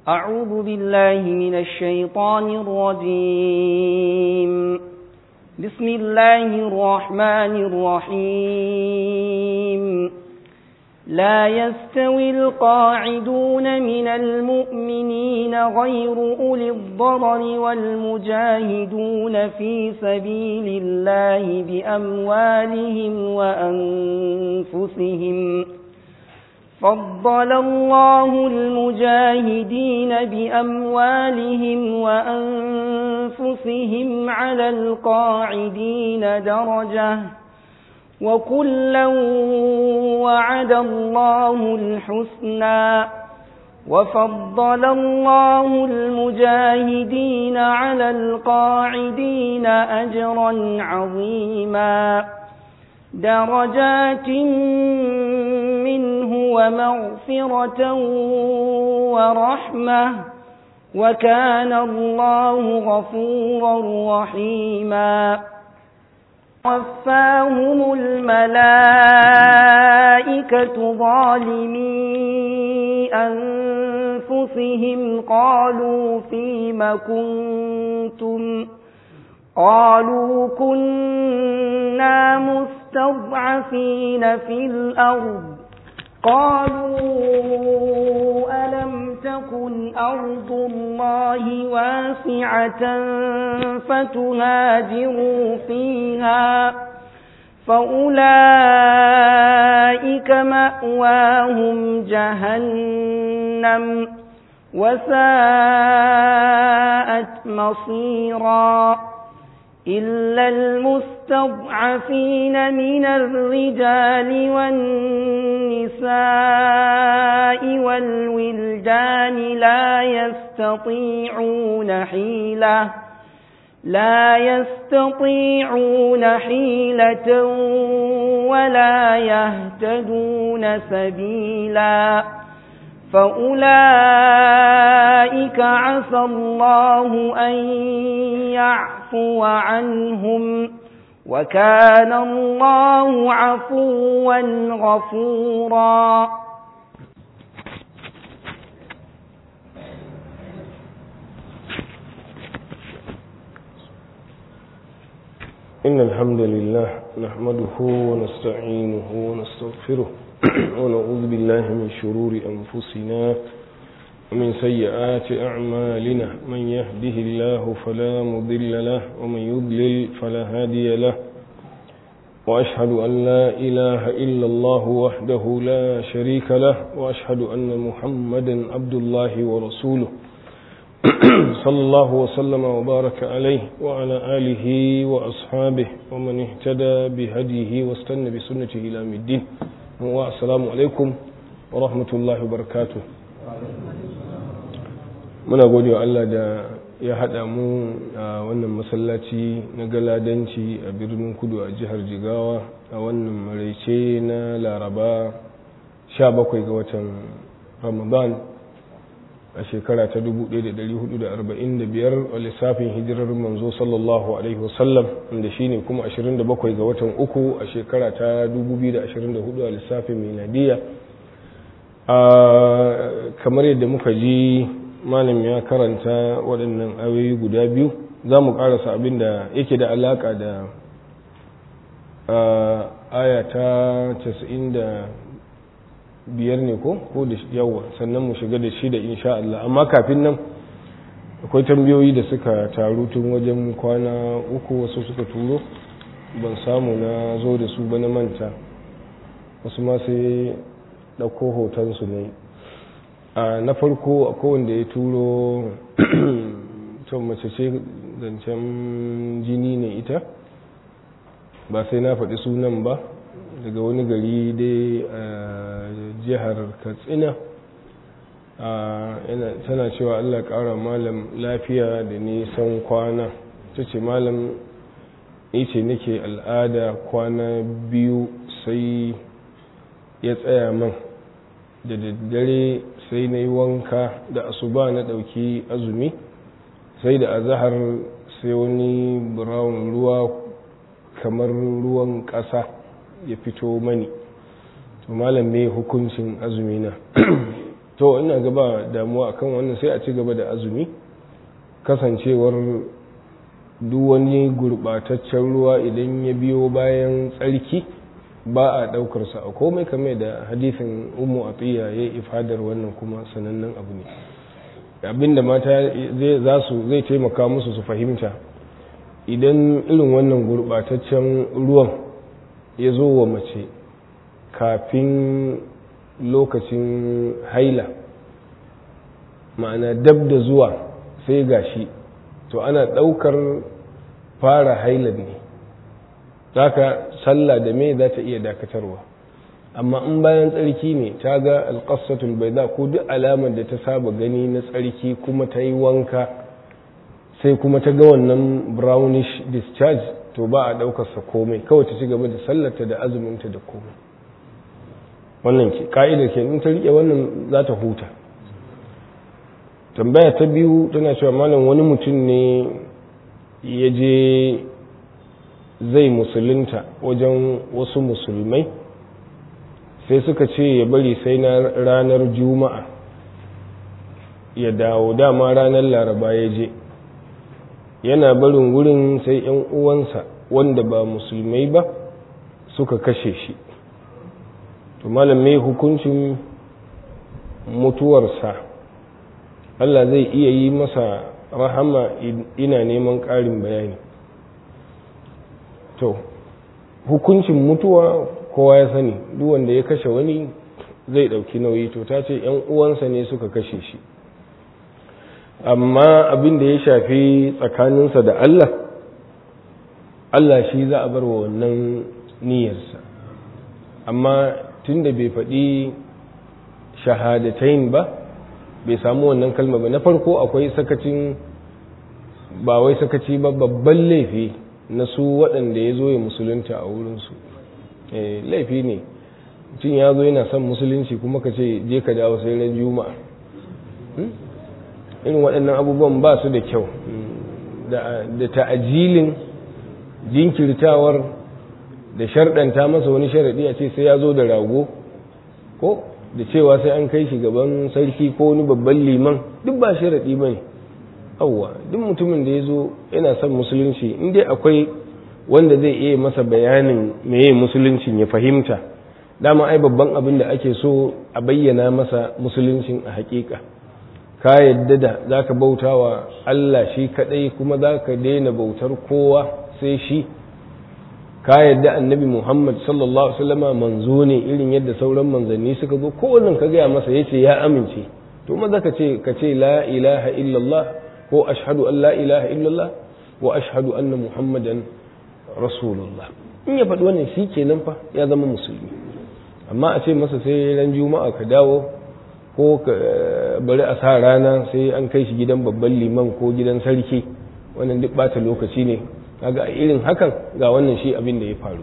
أعوذ بالله من الشيطان الرجيم بسم الله الرحمن الرحيم لا يستوي القاعدون من المؤمنين غير أولي الضرر والمجاهدون في سبيل الله بأموالهم وأنفسهم فضل الله المجاهدين بأموالهم وأنفسهم على القاعدين درجة وكلا وعد الله الحسنى وفضل الله المجاهدين على القاعدين أجرا عظيما درجات منه ومغفرة ورحمة وكان الله غفورا رحيما وفاهم الملائكة ظالمي أنفسهم قالوا فيم كنتم قالوا كنا مستضعفين في الأرض قالوا ألم تكن أرض الله واسعة فتهاجروا فيها فأولئك مأواهم جهنم وساءت مصيرا إلا المستضعفين من الرجال والنساء والولدان لا يستطيعون حيلة لا يستطيعون حيلة ولا يهتدون سبيلا فأولئك عسى الله أن يعفو عنهم وكان الله عفوا غفورا إن الحمد لله نحمده ونستعينه ونستغفره ونعوذ بالله من شرور أنفسنا ومن سيئات أعمالنا من يهده الله فلا مضل له ومن يضلل فلا هادي له وأشهد أن لا إله إلا الله وحده لا شريك له وأشهد أن محمدا عبد الله ورسوله صلى الله وسلم وبارك عليه وعلى آله وأصحابه ومن اهتدى بهديه واستنى بسنته إلى الدين assalamu alaikum wa rahmatullahi wa barakatu muna gode wa Allah da ya haɗa mu a wannan masallaci na galadanci a birnin kudu a jihar jigawa a wannan maraice na laraba 17 ga watan ramadan a shekara ta 1445 a lissafin hijirar manzo sallallahu alaihi wasallam wanda shine kuma 27 ga watan uku a shekara ta 2024 a lissafin miladiya kamar yadda muka ji malam ya karanta waɗannan ayoyi guda biyu za mu ƙarasa abin da yake da alaƙa da aya ta 90 biyar ne ko ko da yawa sannan mu shiga da shi da insha Allah amma kafin nan akwai tambayoyi da suka taru tun wajen kwana uku wasu suka turo ban samu na zo da su ba na manta wasu ma sai ɗauko hotonsu ne a na farko akwai wanda ya turo to mace ce zancen jini ne ita ba sai na faɗi sunan ba daga wani gari dai a jihar katsina tana cewa allah ƙara malam lafiya da nisan kwana ta ce malam ce nake al'ada kwana biyu sai ya tsaya man da daddare sai na yi wanka da asuba na ɗauki azumi sai da azahar sai wani brown ruwa kamar ruwan ƙasa ya fito mani to malam me hukuncin azumi na to ina gaba damuwa akan wannan sai a ci gaba da azumi kasancewar duk wani gurbataccen ruwa idan ya biyo bayan tsarki ba a ɗaukarsa a komai kamar da hadisin umu atiya ya ifadar wannan kuma sanannen abu ne abinda mata za su zai taimaka musu su fahimta idan irin wannan gurbataccen ruwan ya zo wa mace kafin lokacin haila ma'ana dab da zuwa sai gashi to ana ɗaukar fara hailar ne zaka sallah da me za ta iya dakatarwa amma in bayan tsarki ne ta ga alƙasatul bai za ko duk alamar da ta saba gani na tsarki kuma ta yi wanka sai kuma ta ga wannan brownish discharge to ba a ɗaukarsa komai kawai ta ci gaba da sallarta da azuminta da komai wannan ke ka'idar ke in ta riƙe wannan za ta huta tambaya ta biyu tana cewa malam wani mutum ne ya je zai musulunta wajen wasu musulmai sai suka ce ya bari sai na ranar juma'a ya dawo dama ranar laraba ya je yana barin wurin sai 'yan uwansa wanda ba musulmai ba suka kashe shi to malam mai hukuncin mutuwarsa Allah zai iya yi masa rahama ina neman ƙarin bayani to hukuncin mutuwa kowa ya sani duk wanda ya kashe wani zai ɗauki nauyi to ta ce ‘yan uwansa ne suka kashe shi amma abin da ya shafi tsakaninsa da Allah Allah shi za a bar wa wannan niyyarsa amma tun da bai faɗi shahadatain ba bai samu wannan kalma ba na farko akwai sakacin ba wai sakaci ba babban laifi na su waɗanda ya zo ya musulunta a wurinsu laifi ne mutum ya zo yana son musulunci kuma ka ce je ka dawo sai ran juma'a irin waɗannan abubuwan ba su da kyau da ta'ajilin jinkirtawar da sharɗanta masa wani sharaɗi a ce sai ya zo da rago ko da cewa sai an kai shi gaban sarki ko wani babban liman duk ba sharaɗi ba ne auwa duk mutumin da ya zo yana son musulunci in dai akwai wanda zai iya masa bayanin meye musuluncin ya fahimta dama ai babban abin da ake so a bayyana masa musuluncin a hakika ka yadda da za ka bauta wa Allah shi kadai kuma za ka daina bautar kowa sai shi ka yadda annabi Muhammad sallallahu Alaihi wasallama manzo ne irin yadda sauran manzanni suka zo kowannan ka gaya masa ya ce ya amince to maza ka ce ka ce la ilaha illallah ko ashhadu an la ilaha illallah wa ashhadu anna muhammadan rasulullah in ya faɗi wannan shi kenan fa ya zama musulmi amma a ce masa sai ran juma'a ka dawo ko ka bari a sa rana sai an kai shi gidan babban liman ko gidan sarki wannan duk bata lokaci ne kaga a irin hakan ga wannan shi abin da ya faru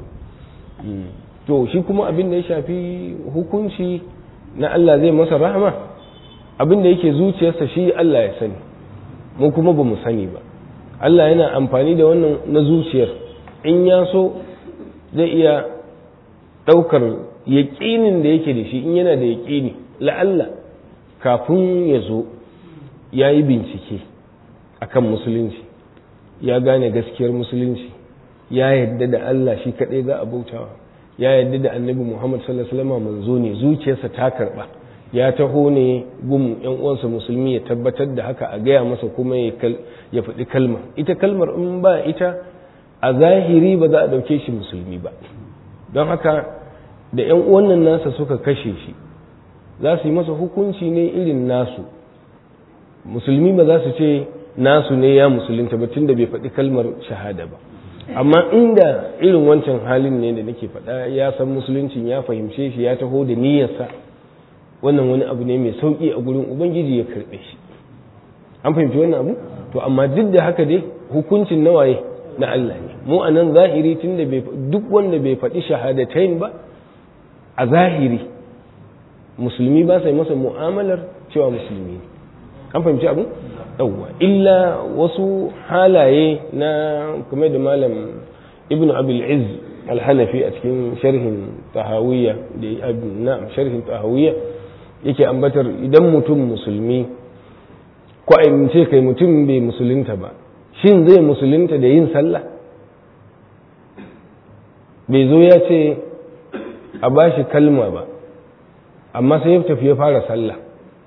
to shi kuma abin da ya shafi hukunci na Allah zai masa rahama abin da yake zuciyarsa shi Allah ya sani mu kuma ba mu sani ba Allah yana amfani da wannan na zuciyar in ya so zai iya ɗaukar yaƙinin da yake da shi in yana da yaƙini la'alla kafin ya zo ya yi bincike akan musulunci ya gane gaskiyar musulunci ya yadda da Allah shi kaɗai za a bautawa ya yadda da annabi Muhammad sallallahu alaihi wasallam manzo ne zuciyarsa ta karɓa ya taho ne gum yan uwansa musulmi ya tabbatar da haka a gaya masa kuma ya faɗi kalma ita kalmar in ba ita a zahiri ba za a ɗauke shi musulmi ba don haka da yan uwannan nasa suka kashe shi za su yi masa hukunci ne irin nasu musulmi ba za su ce nasu ne ya musulunta ba tunda bai faɗi kalmar shahada ba amma inda irin wancan halin ne da nake faɗa ya san musuluncin ya fahimce shi ya taho da niyyarsa wannan wani abu ne mai sauƙi a gurin ubangiji ya karɓe shi an fahimci wannan abu to amma duk da haka dai hukuncin nawaye na Allah ne mu a nan zahiri tun da duk wanda bai faɗi shahadatain ba a zahiri musulmi ba sai masa mu'amalar cewa musulmi ne an fahimci abu yawwa illa wasu halaye na kuma da malam ibnu abil izz al-hanafi a cikin sharhin tahawiyya da na sharhin tahawiyya yake ambatar idan mutum musulmi ko a ce kai mutum bai musulunta ba shin zai musulunta da yin sallah bai zo ya ce a ba shi kalma ba amma sai ya tafi ya fara sallah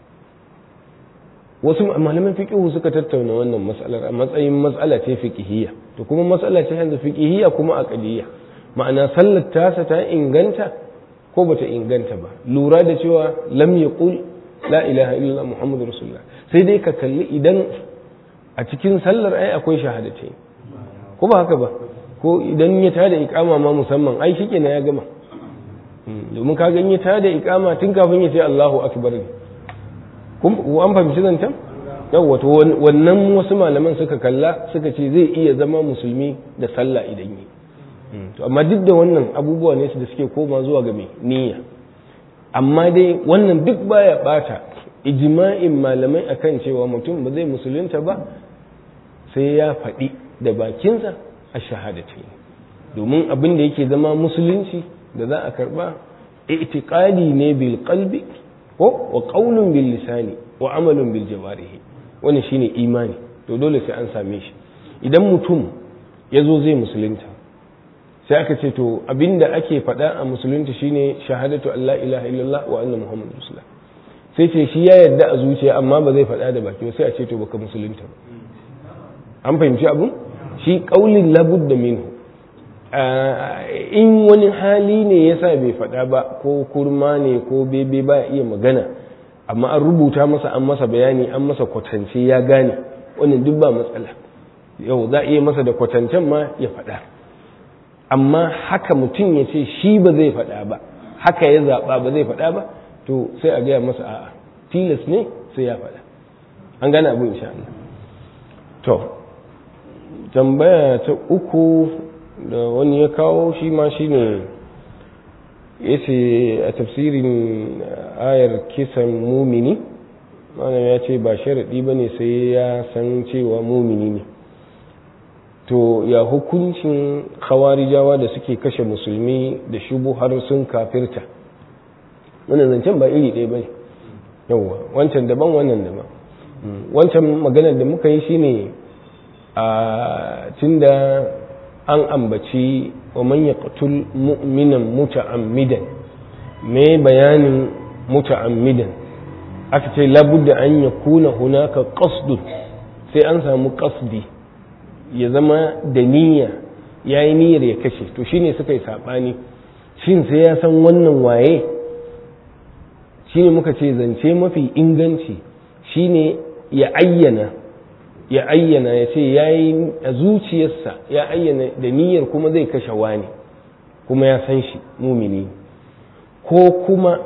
wasu malaman fiqihu suka tattauna wannan matsalar a matsayin matsala ce fiqhiyya to kuma matsala ce yanzu fiqhiyya kuma aqdiyya ma'ana sallar tasa ta inganta ko bata inganta ba lura da cewa lam yaqul la ilaha illallah muhammadur rasulullah sai dai ka kalli idan a cikin sallar ai akwai shahadatai ko ba haka ba ko idan ya tada ikama ma musamman ai shike na ya gama domin ka ga ya tada ikama tun kafin ya ce Allahu akbar ne kun an fahimci zancen yawa to wannan wasu malaman suka kalla suka ce zai iya zama musulmi da sallah idan yi to amma duk da wannan abubuwa ne su da suke koma zuwa ga mai niyya amma dai wannan duk baya bata ijma'in malamai akan cewa mutum ba zai musulunta ba sai ya faɗi da bakinsa a shahadatai domin abin da yake zama musulunci da za a karba itiqadi ne bil qalbi ko wa qaulun bil lisani wa amalun bil jawarihi wannan shine imani to dole sai an same shi idan mutum ya zo zai musulunta sai aka ce to abinda ake faɗa a musulunta shine shahadatu Allah ilaha illallah wa anna muhammadu rasulullah sai ce shi ya yarda a zuciya amma ba zai faɗa da baki sai a ce to baka musulunta ba an fahimci abun shi qaulin labudda minhu in wani hali ne yasa bai faɗa ba ko kurma ne ko bebe ba iya magana amma an rubuta masa an masa bayani an masa kwatance ya gane wannan duk ba matsala yau za a iya masa da kwatancen ma ya faɗa amma haka mutum ya ce shi ba zai faɗa ba haka ya zaɓa ba zai faɗa ba to sai a gaya masa a'a tilas ne sai ya faɗa an gane abin insha Allah to tambaya ta uku da wani ya kawo shi ma shi ne ya ce a tafsirin ayar kisan mumini malam ya ce ba sharaɗi ba ne sai ya san cewa mumini ne to ya hukuncin khawarijawa da suke kashe musulmi da shubu har sun kafirta wannan zancen ba iri ɗaya ba ne yauwa wancan daban wannan daban wancan maganar da muka yi shine a tunda an ambaci wa man yaqtul mu'minan muta'ammidan me bayanin muta'ammidan aka ce labudda an yakuna hunaka qasdun sai an samu qasdi ya zama da niyya yayi niyyar ya kashe to shine suka yi sabani shin sai ya san wannan waye shine muka ce zance mafi inganci shine ya ayyana ya ayyana ya ce ya yi a zuciyarsa ya ayyana da niyyar kuma zai kashe wani kuma ya san shi mumini ko kuma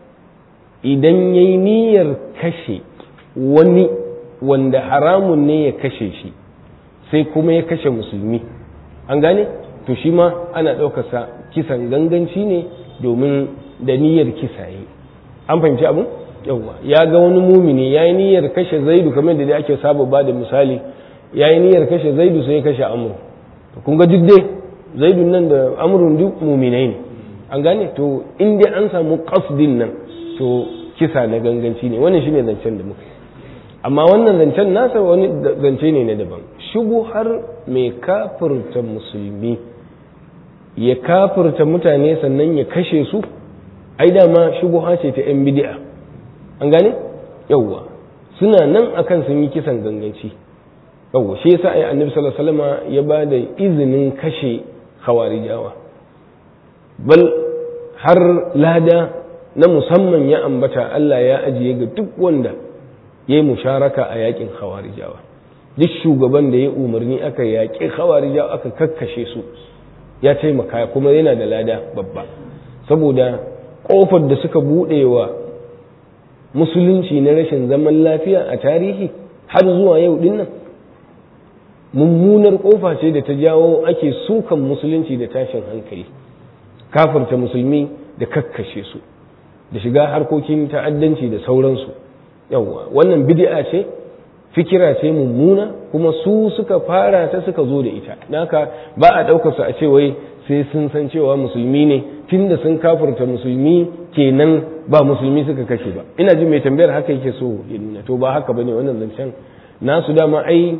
idan ya yi niyyar kashe wani wanda haramun ne ya kashe shi sai kuma ya kashe musulmi an gane to shi ma ana ɗaukarsa kisan ganganci ne domin da niyyar kisa yi an fahimci abin yawwa ya ga wani mumini ya yi niyyar kashe zaidu kamar da ake saba ba da misali ya yi niyyar kashe zaidu sai ya kashe amur to kun ga duk dai zaidun nan da amurun duk muminai ne an gane to in dai an samu qasdin nan to kisa na ganganci ne wannan shine zancen da muka amma wannan zancen nasa wani zance ne na daban shubu har mai kafirta musulmi ya kafirta mutane sannan ya kashe su ai dama shubuha ce ta yan bid'a an gane yawwa suna nan akan sun yi kisan ganganci yawwa shi yasa ai annabi sallallahu alaihi wasallam ya ba da izinin kashe khawarijawa bal har lada na musamman ya ambata Allah ya ajiye ga duk wanda ya yi musharaka a yakin khawarijawa duk shugaban da ya umarni aka yaƙi khawarijawa aka kakkashe su ya taimaka kuma yana da lada babba saboda ƙofar da suka buɗe wa musulunci na rashin zaman lafiya a tarihi har zuwa yau dinnan mummunar kofa ce da ta jawo ake sukan musulunci da tashin hankali kafirta musulmi da kakkashe su da shiga harkokin ta'addanci da sauransu yawwa wannan bid'a ce fikira ce mummuna kuma su suka fara ta suka zo da ita naka ba a ɗaukar su a ce wai sai sun san cewa musulmi ne tunda sun kafirta musulmi kenan ba musulmi suka kashe ba ina jin mai tambayar haka yake so ya nuna to ba haka bane wannan zancen nasu dama ai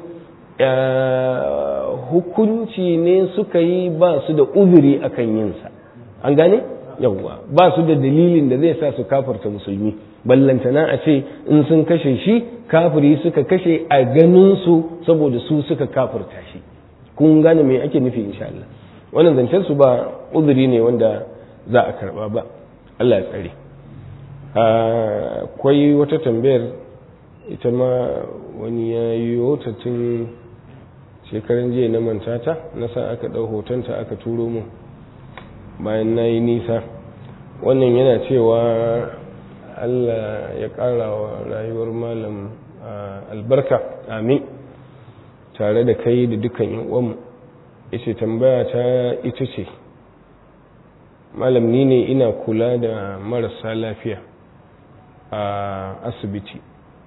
hukunci ne suka yi ba su da uzuri akan yinsa an gane yawwa ba su da dalilin da zai sa su kafarta musulmi ballantana a ce in sun kashe shi kafiri suka kashe a ganin su saboda su suka kafarta shi kun gane me ake nufi insha Allah wannan zancen su ba uzuri ne wanda za a karba ba Allah ya tsare akwai wata tambayar ita ma wani ya yi ta tun shekaran jiya na mantata na sa aka ɗau hotonta aka turo mu bayan na yi nisa wannan yana cewa allah ya ƙara wa rayuwar malam albarka amin tare da kai da dukkan uwanmu ita tambaya ta ita ce malam ni ne ina kula da marasa lafiya a asibiti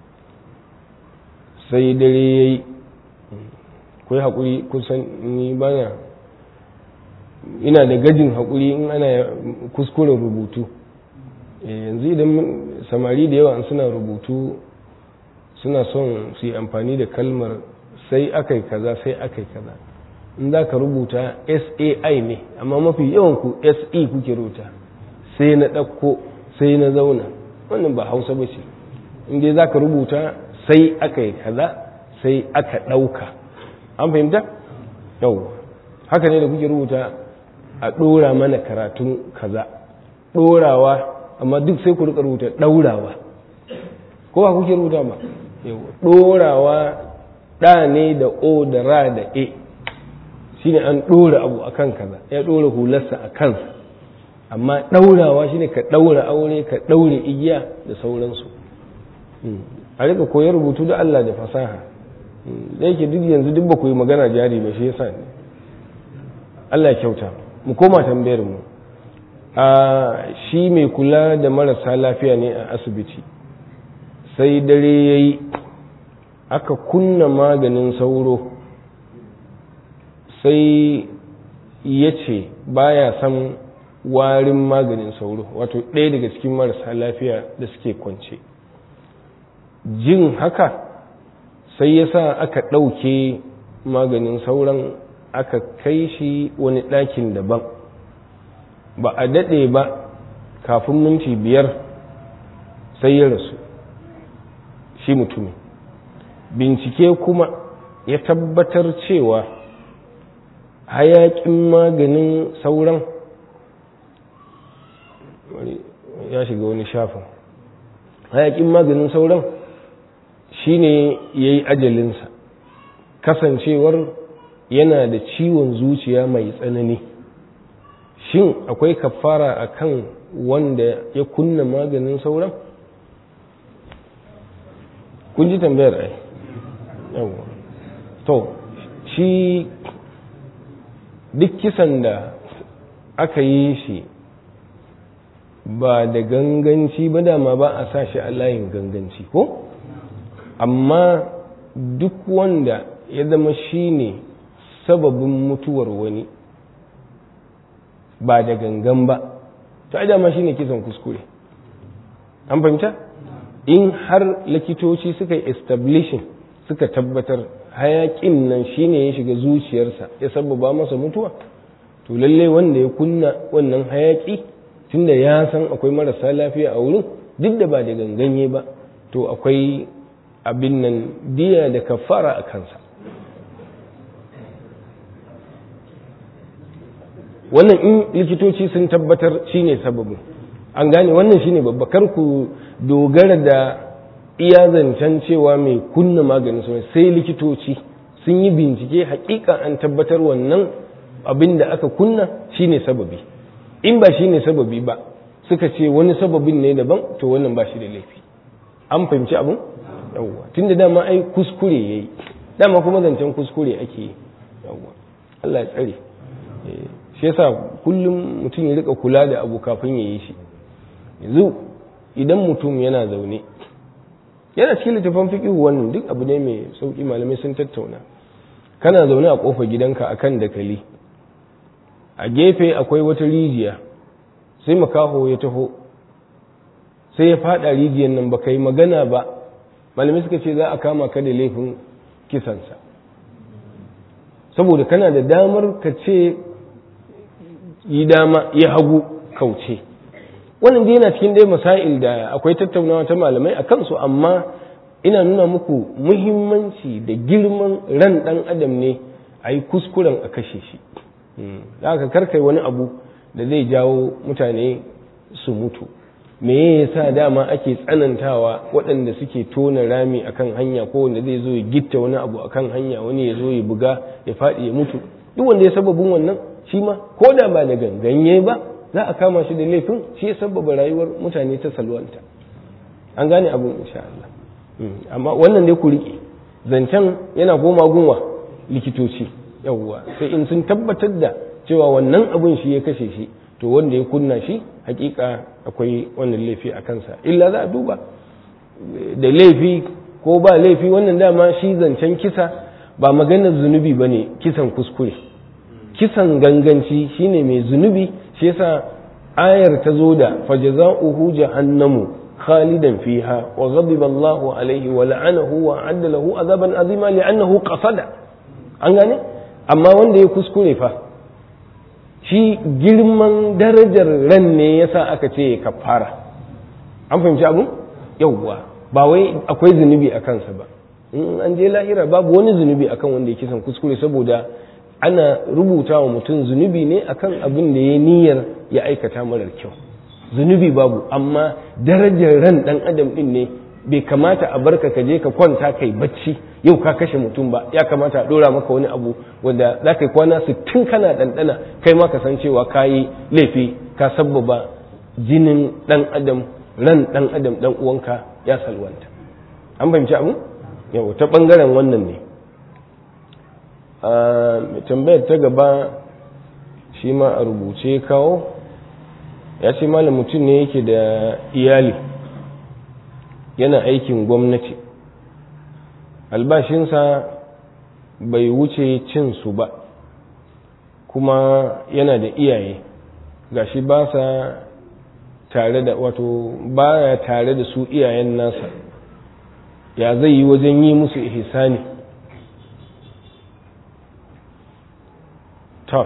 sai dare ya yi kai haƙuri kusan ni bana ina da gajin haƙuri in ana kuskuren rubutu yanzu idan samari da yawa suna rubutu suna son su yi amfani da kalmar sai aka yi kaza sai aka yi kaza in za ka rubuta sai ne amma mafi yawan ku se kuke rubuta sai na ɗauko sai na zauna wannan ba hausa ba ce inda za ka rubuta sai aka yi kaza sai aka ɗauka an fahimta yau haka ne da kuke rubuta a ɗora mana karatun kaza ɗorawa amma duk sai ku rika rubuta ɗaurawa ko ba kuke rubuta ba ɗorawa ɗa ne da o da ra da e shine an ɗora abu akan kaza ya ɗora hularsa a kansa amma ɗaurawa shine ka ɗaura aure ka ɗaure igiya da sauransu a rika koyar rubutu da Allah da fasaha da yake duk yanzu duk ba ku yi magana jari ba shi yasa ne Allah ya kyauta mu koma tambayar mu a shi mai kula da marasa lafiya ne a asibiti sai dare yayi aka kunna maganin sauro sai ya ce baya son warin maganin sauro wato ɗaya daga cikin marasa lafiya da suke kwance jin haka sai ya sa aka ɗauke maganin sauran aka kai shi wani ɗakin daban ba a daɗe ba kafin minti biyar sai ya rasu shi mutumin bincike kuma ya tabbatar cewa hayaƙin maganin sauran ya shiga wani shafin hayaƙin maganin sauran shine ya yi ajalinsa kasancewar yana da ciwon zuciya mai tsanani shin akwai kafara a kan wanda ya kunna maganin sauran kun ji tambayar ai yawon to shi duk kisan da aka yi shi ba da ganganci ba dama ba a sa shi a layin ganganci ko amma duk wanda ya zama shi ne sababin mutuwar wani ba da gangan ba ta dama shi ne kisan kuskure an fahimta in har likitoci suka yi establishin suka tabbatar hayakin nan shi ne ya shiga zuciyarsa ya sababa masa mutuwa to lallai wanda ya kunna wannan hayaki tunda ya san akwai marasa lafiya a wurin duk da ba da ganganye ba to akwai abin nan diya da kafara a kansa wannan in likitoci sun tabbatar shine sababin an gane wannan shine babba kar ku dogara da iya zancen cewa mai kunna maganin sauran sai likitoci sun yi bincike hakika an tabbatar wannan abin da aka kunna shine sababi in ba shine sababi ba suka ce wani sababin ne daban to wannan ba shi da laifi an fahimci abin yawwa tun da dama ai kuskure ya yi dama kuma zancen kuskure ake yi yawwa Allah ya tsare shi yasa kullum mutum ya rika kula da abu kafin ya yi shi yanzu idan mutum yana zaune yana cikin littafin fiƙihu wannan duk abu ne mai sauƙi malamai sun tattauna kana zaune a ƙofar gidanka akan dakali a gefe akwai wata rijiya sai makaho ya taho sai ya fada rijiyar nan ba yi magana ba malamai suka ce za a kama ka da laifin kisansa saboda kana da damar ka ce yi dama ya hagu kauce wannan dai yana cikin dai masail da akwai tattaunawa ta malamai a kansu amma ina nuna muku muhimmanci da girman ran ɗan adam ne a yi kuskuren a kashe shi da aka karkai wani abu da zai jawo mutane su mutu me ya sa dama ake tsanantawa waɗanda suke tona rami akan hanya ko wanda zai zo ya gitta wani abu akan hanya wani ya zo ya buga ya faɗi ya mutu duk wanda ya sababin wannan shi ma ko da ba da ganganye ba za a kama shi da laifin shi ya sababa rayuwar mutane ta salwanta an gane abin insha Allah amma wannan dai ku riƙe zancen yana goma gunwa likitoci yawwa sai in sun tabbatar da cewa wannan abin shi ya kashe shi to wanda ya kunna shi hakika akwai wannan laifi a kansa illa za a duba da laifi ko ba laifi wannan dama shi zancen kisa ba maganar zunubi ba ne kisan kuskure kisan ganganci shine mai zunubi shi yasa ayar ta zo da fajaza'uhu jahannamu خالدا فيها وغضب الله عليه ولعنه وأعد له عذابا عظيما لأنه قصد an gane amma wanda ya kuskure fa shi girman darajar ran ne yasa aka ce kafara an fahimci abu yauwa ba wai akwai zunubi a kansa ba in an je lahira babu wani zunubi akan wanda ya kisan kuskure saboda ana rubuta wa mutum zunubi ne akan abin da ya niyyar ya aikata marar kyau zunubi babu amma darajar ran dan adam din ne bai kamata a barka ka je ka kwanta kai bacci yau ka kashe mutum ba ya kamata a dora maka wani abu wanda za ka yi kwana sittin kana ɗanɗana kai ma ka san cewa ka yi laifi ka sabbaba jinin ɗan adam ran ɗan adam ɗan uwanka ya salwanta an fahimci abu yau ta ɓangaren wannan ne tambayar ta gaba shi ma a rubuce kawo ya ce malam mutum ne yake da iyali yana aikin gwamnati albashinsa bai wuce cin su ba kuma yana da iyaye gashi ba sa tare da wato baya tare da su iyayen nasa ya zai yi wajen yi musu ihsani ta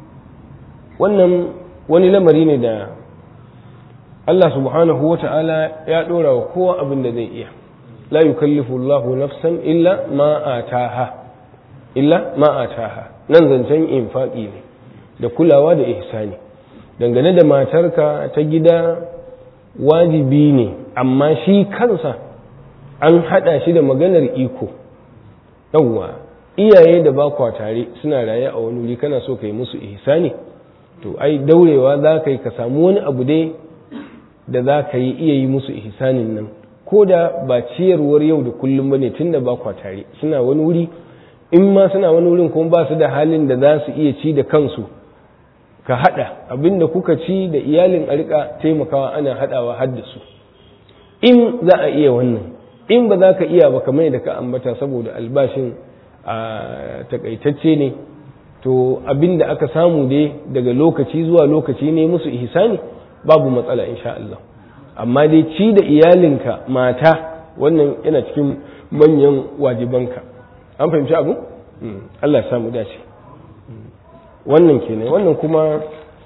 wannan wani lamari ne da Allah subhanahu wa ta'ala ya ɗora wa kowa abin da zai iya la yukallifu Allahu nafsan illa ma ataha illa ma ataha nan zancen infaqi ne da kulawa da ihsani dangane da matarka ta gida wajibi ne amma shi kansa an haɗa shi da maganar iko yawwa iyaye da ba kwa tare suna raye a wani wuri kana so ka yi musu ihsani to ai daurewa za ka yi ka samu wani abu dai da za ka yi iya yi musu ihsanin nan ko da ba ciyarwar yau da kullum ba ne tun da ba kwa tare suna wani wuri in ma suna wani wurin kuma ba su da halin da za su iya ci da kansu ka haɗa abin da kuka ci da iyalin a rika taimakawa ana haɗawa har da su in za a iya wannan in ba za ka iya ba kamar da ka ambata saboda albashin a takaitacce ne to abin da aka samu dai daga lokaci zuwa lokaci ne musu ihsani babu matsala insha Allah amma dai ci da iyalinka mata wannan yana cikin manyan wajibanka an fahimci abu Allah ya samu dace wannan kenan wannan kuma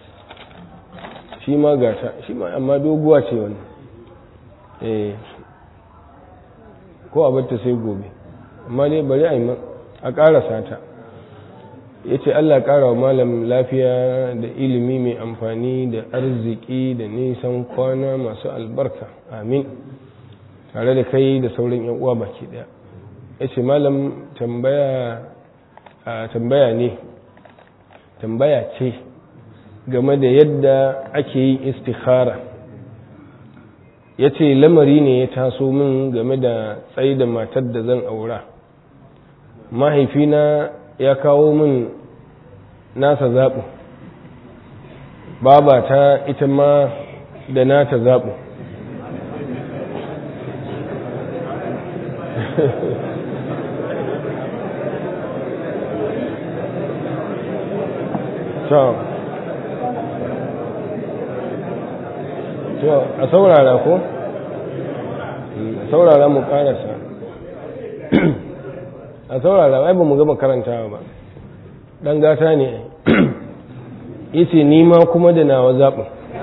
shi ma gata shi ma amma doguwa ce wannan eh ko a batta sai gobe amma dai bari a yi a ƙarasa ta ya ce Allah ƙara wa malam lafiya da ilimi mai amfani da arziki da nisan kwana masu albarka amin tare da kai da sauran yan uwa baki daya ya ce malam tambaya ne tambaya ce game da yadda ake yin istikhara ya ce lamari ne ya taso min game da tsaye da matar da zan aura mahaifina ya kawo min nasa zaɓu babata ita ma da nata zaɓu to a saurara ko a saurara mu karasa a saurara ai ba mu gama karantawa ba dan gata ne yace ni ma kuma da nawa zaɓin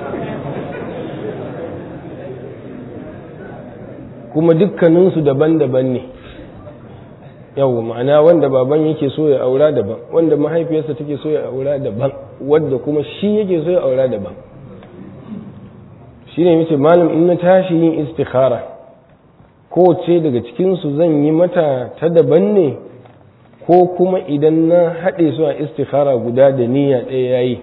kuma dukkaninsu daban-daban ne yau ma'ana wanda baban yake so ya aura daban wanda mahaifiyarsa take so ya aura daban wadda kuma shi yake so ya aura daban shi ne mace malam in na tashi yin istikhara kowace daga cikinsu zan yi mata ta daban ne ko kuma idan na haɗe su a istikhara guda da niyya ɗaya yayi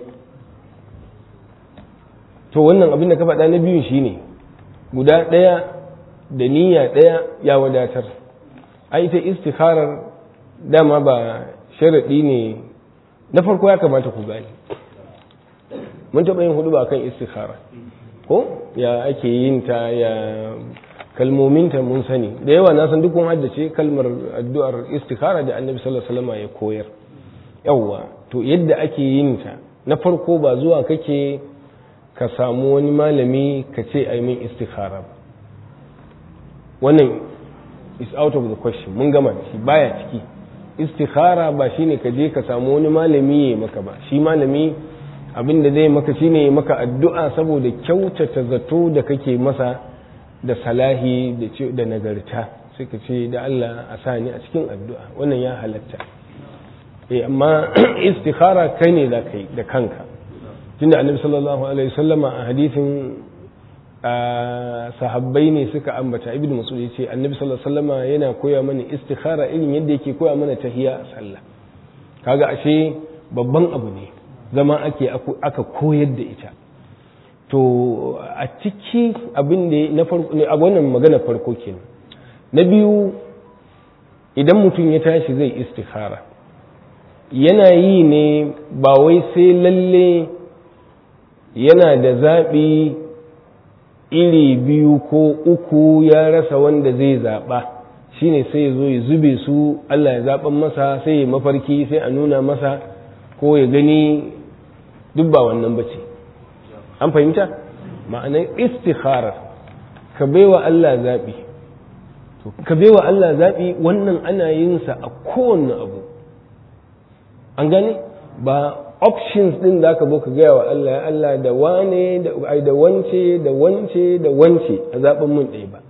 to wannan abin da ka faɗa na biyun shi ne guda ɗaya da niyya ɗaya ya wadatar a ita istikharar dama ba sharaɗi ne na farko ya kamata ku gani mun taɓa yin hudu ba kan istikhara ko ya ake yin ta ya kalmominta mun sani da yawa na san duk kun haddace kalmar addu'ar istikhara da annabi sallallahu alaihi wasallam ya koyar yawa to yadda ake yin ta na farko ba zuwa kake ka samu wani malami ka ce ai min istikhara ba wannan is out of the question mun gama shi baya ciki istikhara ba shine ka je ka samu wani malami ya maka ba shi malami abin da zai maka shine ya maka addu'a saboda kyautata zato da kake masa da salahi da nagarta sai ka ce da Allah a sa ni a cikin addu'a wannan ya halatta eh amma istikhara kai ne za ka yi da kanka tunda annabi sallallahu alaihi wasallama a hadisin sahabbai ne suka ambata ibnu mas'ud yace annabi sallallahu alaihi wasallama yana koya mana istikhara irin yadda yake koya mana tahiyya a sallah kaga ashe babban abu ne zama ake aka koyar da ita to a ciki abin da na farko ne a wannan magana farko kenan na biyu idan mutum ya tashi zai istikhara yana yi ne ba wai sai lalle yana da zaɓi iri biyu ko uku ya rasa wanda zai zaɓa shine sai ya zo ya zube su Allah ya zaɓan masa sai ya mafarki sai a nuna masa ko ya gani duk ba wannan bace an fahimta ma'anar istikharar ka baiwa Allah zaɓi ka baiwa Allah zaɓi wannan ana yin sa a kowanne abu an gane ba options din da aka ka gaya wa Allah ya Allah da wane da wance da wance da wance a zaɓen mun ɗaya ba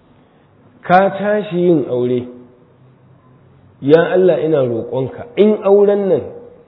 ka tashi yin aure ya Allah ina roƙonka in auren nan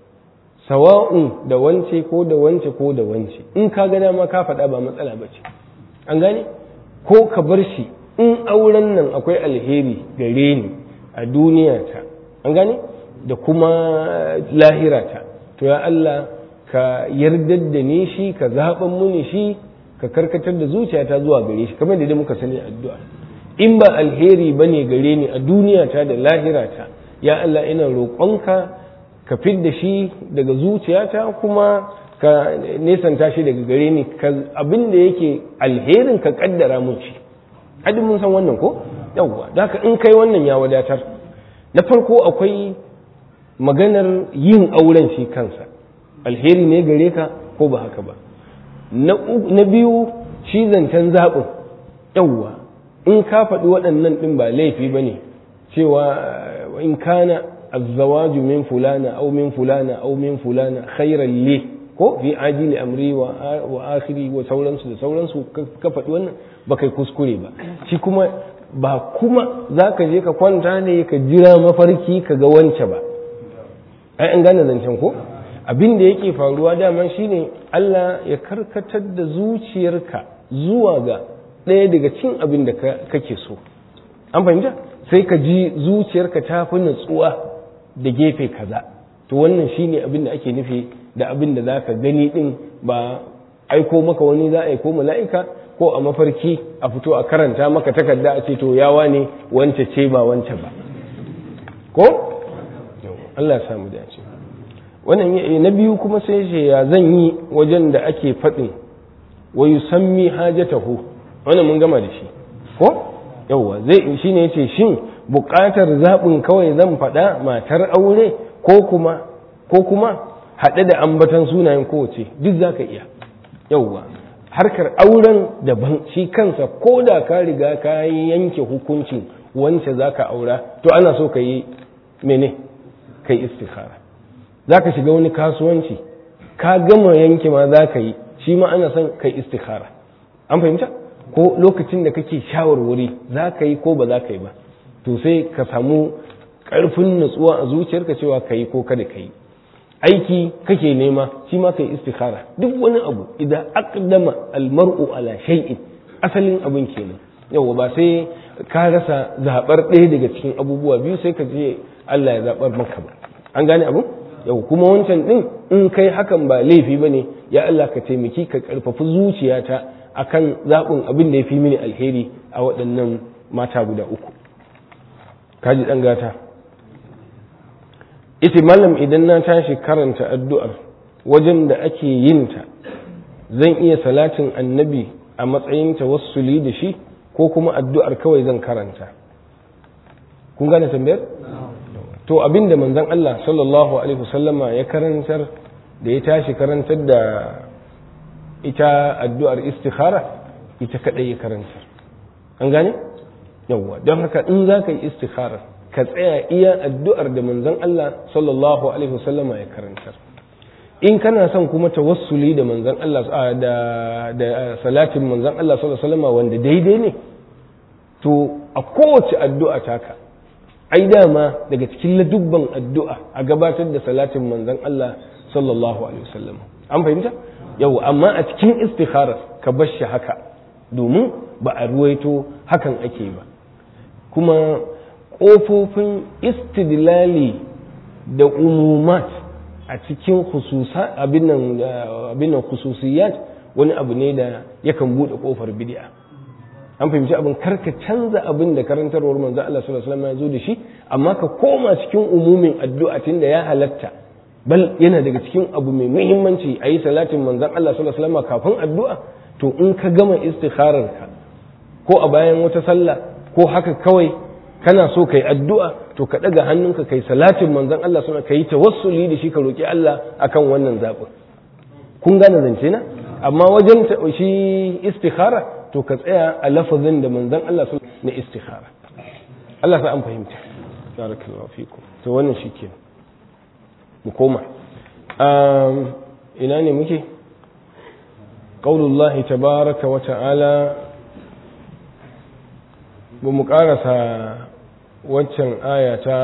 sawa'un da wance ko da wance ko da wance in ka ga dama ka faɗa ba matsala ba ce an gane ko ka bar shi in auren nan akwai alheri gare ni a duniya ta an gane da kuma lahira ta to ya Allah ka yardar da ni shi ka zaɓan muni shi ka karkatar da zuciyata zuwa gare shi kamar da muka sani addu'a in ba alheri bane gare ni a duniya ta da lahira ta ya Allah ina roƙonka ka fidda shi daga zuciyata kuma ka nesanta shi daga gare ni abin da yake alherin ka kaddara mun shi hadin mun san wannan ko yawwa da in kai wannan ya wadatar na farko akwai maganar yin auren shi kansa alheri ne gare ka ko ba haka ba na biyu shi zancen zaɓin yawwa in ka faɗi waɗannan ɗin ba laifi ba ne cewa in kana الزواج من فلانة أو من فلانة أو من فلانة خيرا لي ko fi ajili amri wa akhiri wa sauransu da sauransu ka faɗi wannan ba kai kuskure ba shi kuma ba kuma za ka je ka kwanta ne ka jira mafarki ka ga wance ba ai an gane zancen ko abin da yake faruwa daman shine Allah ya karkatar da zuciyarka zuwa ga ɗaya daga cin abin da kake so an fahimta sai ka ji zuciyarka ta fi natsuwa da gefe kaza to wannan shine abin da ake nufi da abin da za ka gani din ba aiko maka wani za a aiko mala'ika ko a mafarki a fito a karanta maka takarda a ce to yawa ne wance ce ba wance ba ko Allah ya samu dace wannan na biyu kuma sai ce ya zan yi wajen da ake faɗin wa yusammi hajatahu wannan mun gama da shi ko yawwa zai shine yace shin buƙatar zaɓin kawai zan faɗa matar aure ko kuma ko kuma haɗe da ambatan sunayen kowace duk za ka iya yauwa harkar auren daban shi kansa ko da ka riga ka yanke hukuncin wance za ka aura to ana so ka yi mene ka yi istikhara za ka shiga wani kasuwanci ka gama yanke ma za ka yi shi ma ana son ka yi istikhara an fahimta ko lokacin da kake shawarwari za ka yi ko ba za ka yi ba to sai ka samu ƙarfin nutsuwa a zuciyarka cewa ka yi ko kada ka yi aiki kake nema shi ma kai istikhara duk wani abu idan aqdama almar'u ala shay'in asalin abin kenan yawa ba sai ka rasa zabar ɗaya daga cikin abubuwa biyu sai ka je Allah ya zabar maka ba an gane abu yau kuma wancan din in kai hakan ba laifi bane ya Allah ka taimaki ka karfafi zuciyata akan zaɓin abin da ya fi mini alheri a waɗannan mata guda uku kaji ɗan gata ita malam idan na tashi karanta addu'ar wajen da ake yin ta zan iya salatin annabi a matsayin tawassuli da shi ko kuma addu'ar kawai zan karanta kun gane tambayar to abin da manzon Allah sallallahu alaihi wasallama ya karantar da ya tashi karantar da ita addu'ar istikhara ita kadai ya karantar an gane yawwa don haka in za ka yi istikhara ka tsaya iya addu'ar da manzon Allah sallallahu alaihi wasallama ya karantar in kana son kuma tawassuli da manzon Allah da da salatin manzon Allah sallallahu alaihi wasallama wanda daidai ne to a kowace addu'a taka ai dama daga cikin ladubban addu'a a gabatar da salatin manzon Allah sallallahu alaihi wasallam an fahimta yau amma a cikin istikhara ka bar shi haka domin ba a ruwaito hakan ake ba kuma ƙofofin istidlali da umumat a cikin abin nan khususiyat wani abu ne da yakan buɗe ƙofar bid'a an fahimci abin karka canza abin da karantarwar manzo Allah sallallahu alaihi wasallam ya zo da shi amma ka koma cikin umumin addu'a tunda ya halatta bal yana daga cikin abu mai muhimmanci a yi salatin manzon Allah sallallahu alaihi wasallam kafin addu'a to in ka gama istikharar ka ko a bayan wata sallah ko haka kawai kana so kai addu'a to ka daga hannunka kai salatin manzon Allah sallallahu alaihi wasallam kai tawassuli da shi ka roki Allah akan wannan zabin kun gane zance na amma wajen shi istikhara to ka tsaya a lafazin da manzon Allah sun na istikhara Allah sa an fahimta barakallahu fikum to wannan shike mu koma ina ne muke qaulullahi tabaraka wa ta'ala ba mu karasa waccan aya ta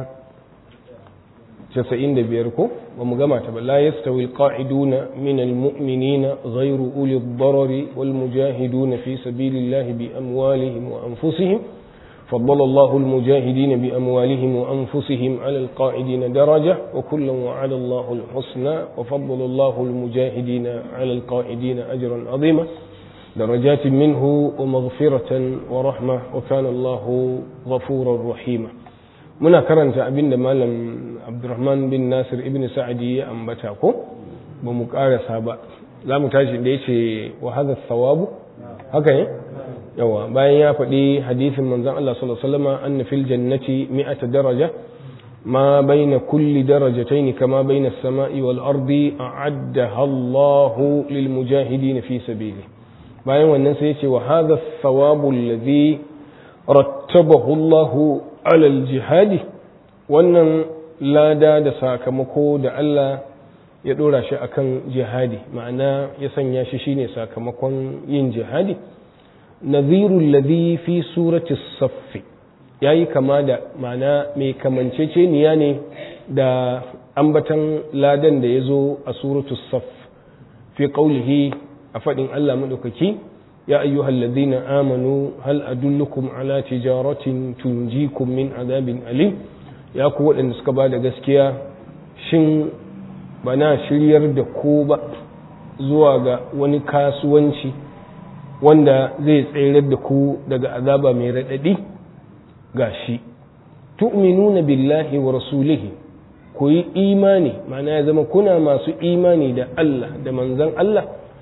95 ko ba mu gama ta ba la yastawi alqa'iduna min almu'minina ghayru uli ad-darari wal mujahiduna fi sabilillahi bi amwalihim wa anfusihim فضل الله المجاهدين بأموالهم وأنفسهم على القائدين درجة وكلا وعلى الله الحسنى وفضل الله المجاهدين على القائدين أجرا عظيما درجات منه ومغفرة ورحمة وكان الله غفورا رحيما muna karanta abin da malam abdurrahman bin nasir ibn sa'adi ya ambata ko ba mu karasa ba za mu tashi da ya ce wa hadha thawabu haka ne yawa bayan ya faɗi hadisin manzon Allah sallallahu alaihi wasallam anna fil jannati mi'ata daraja ma baina kulli darajatayn kama baina as-sama'i wal ardi a'addaha Allahu lil mujahidin fi sabili bayan wannan sai ya ce wa hadha thawabu alladhi rattabahu Allahu alal jihadi wannan lada da sakamako da Allah ya dora shi akan jihadi ma'ana ya sanya shi shine sakamakon yin jihadi nazirul ladhi fi surati saff yayi kama da ma'ana mai kamanceceniya ne da ambatan ladan da ya zo a suratu saff fi qawlihi a faɗin Allah madaukaki يا أيها الذين آمنوا هل أدلكم على تجارة تنجيكم من عذاب أليم يا قوة أن سكبا gaskiya shin bana shiryar da ku ba zuwa ga wani kasuwanci wanda zai tsayar da ku daga azaba mai raɗaɗi ga shi tu'minuna billahi wa rasulihi ku yi imani ma'ana ya zama kuna masu imani da Allah da manzan Allah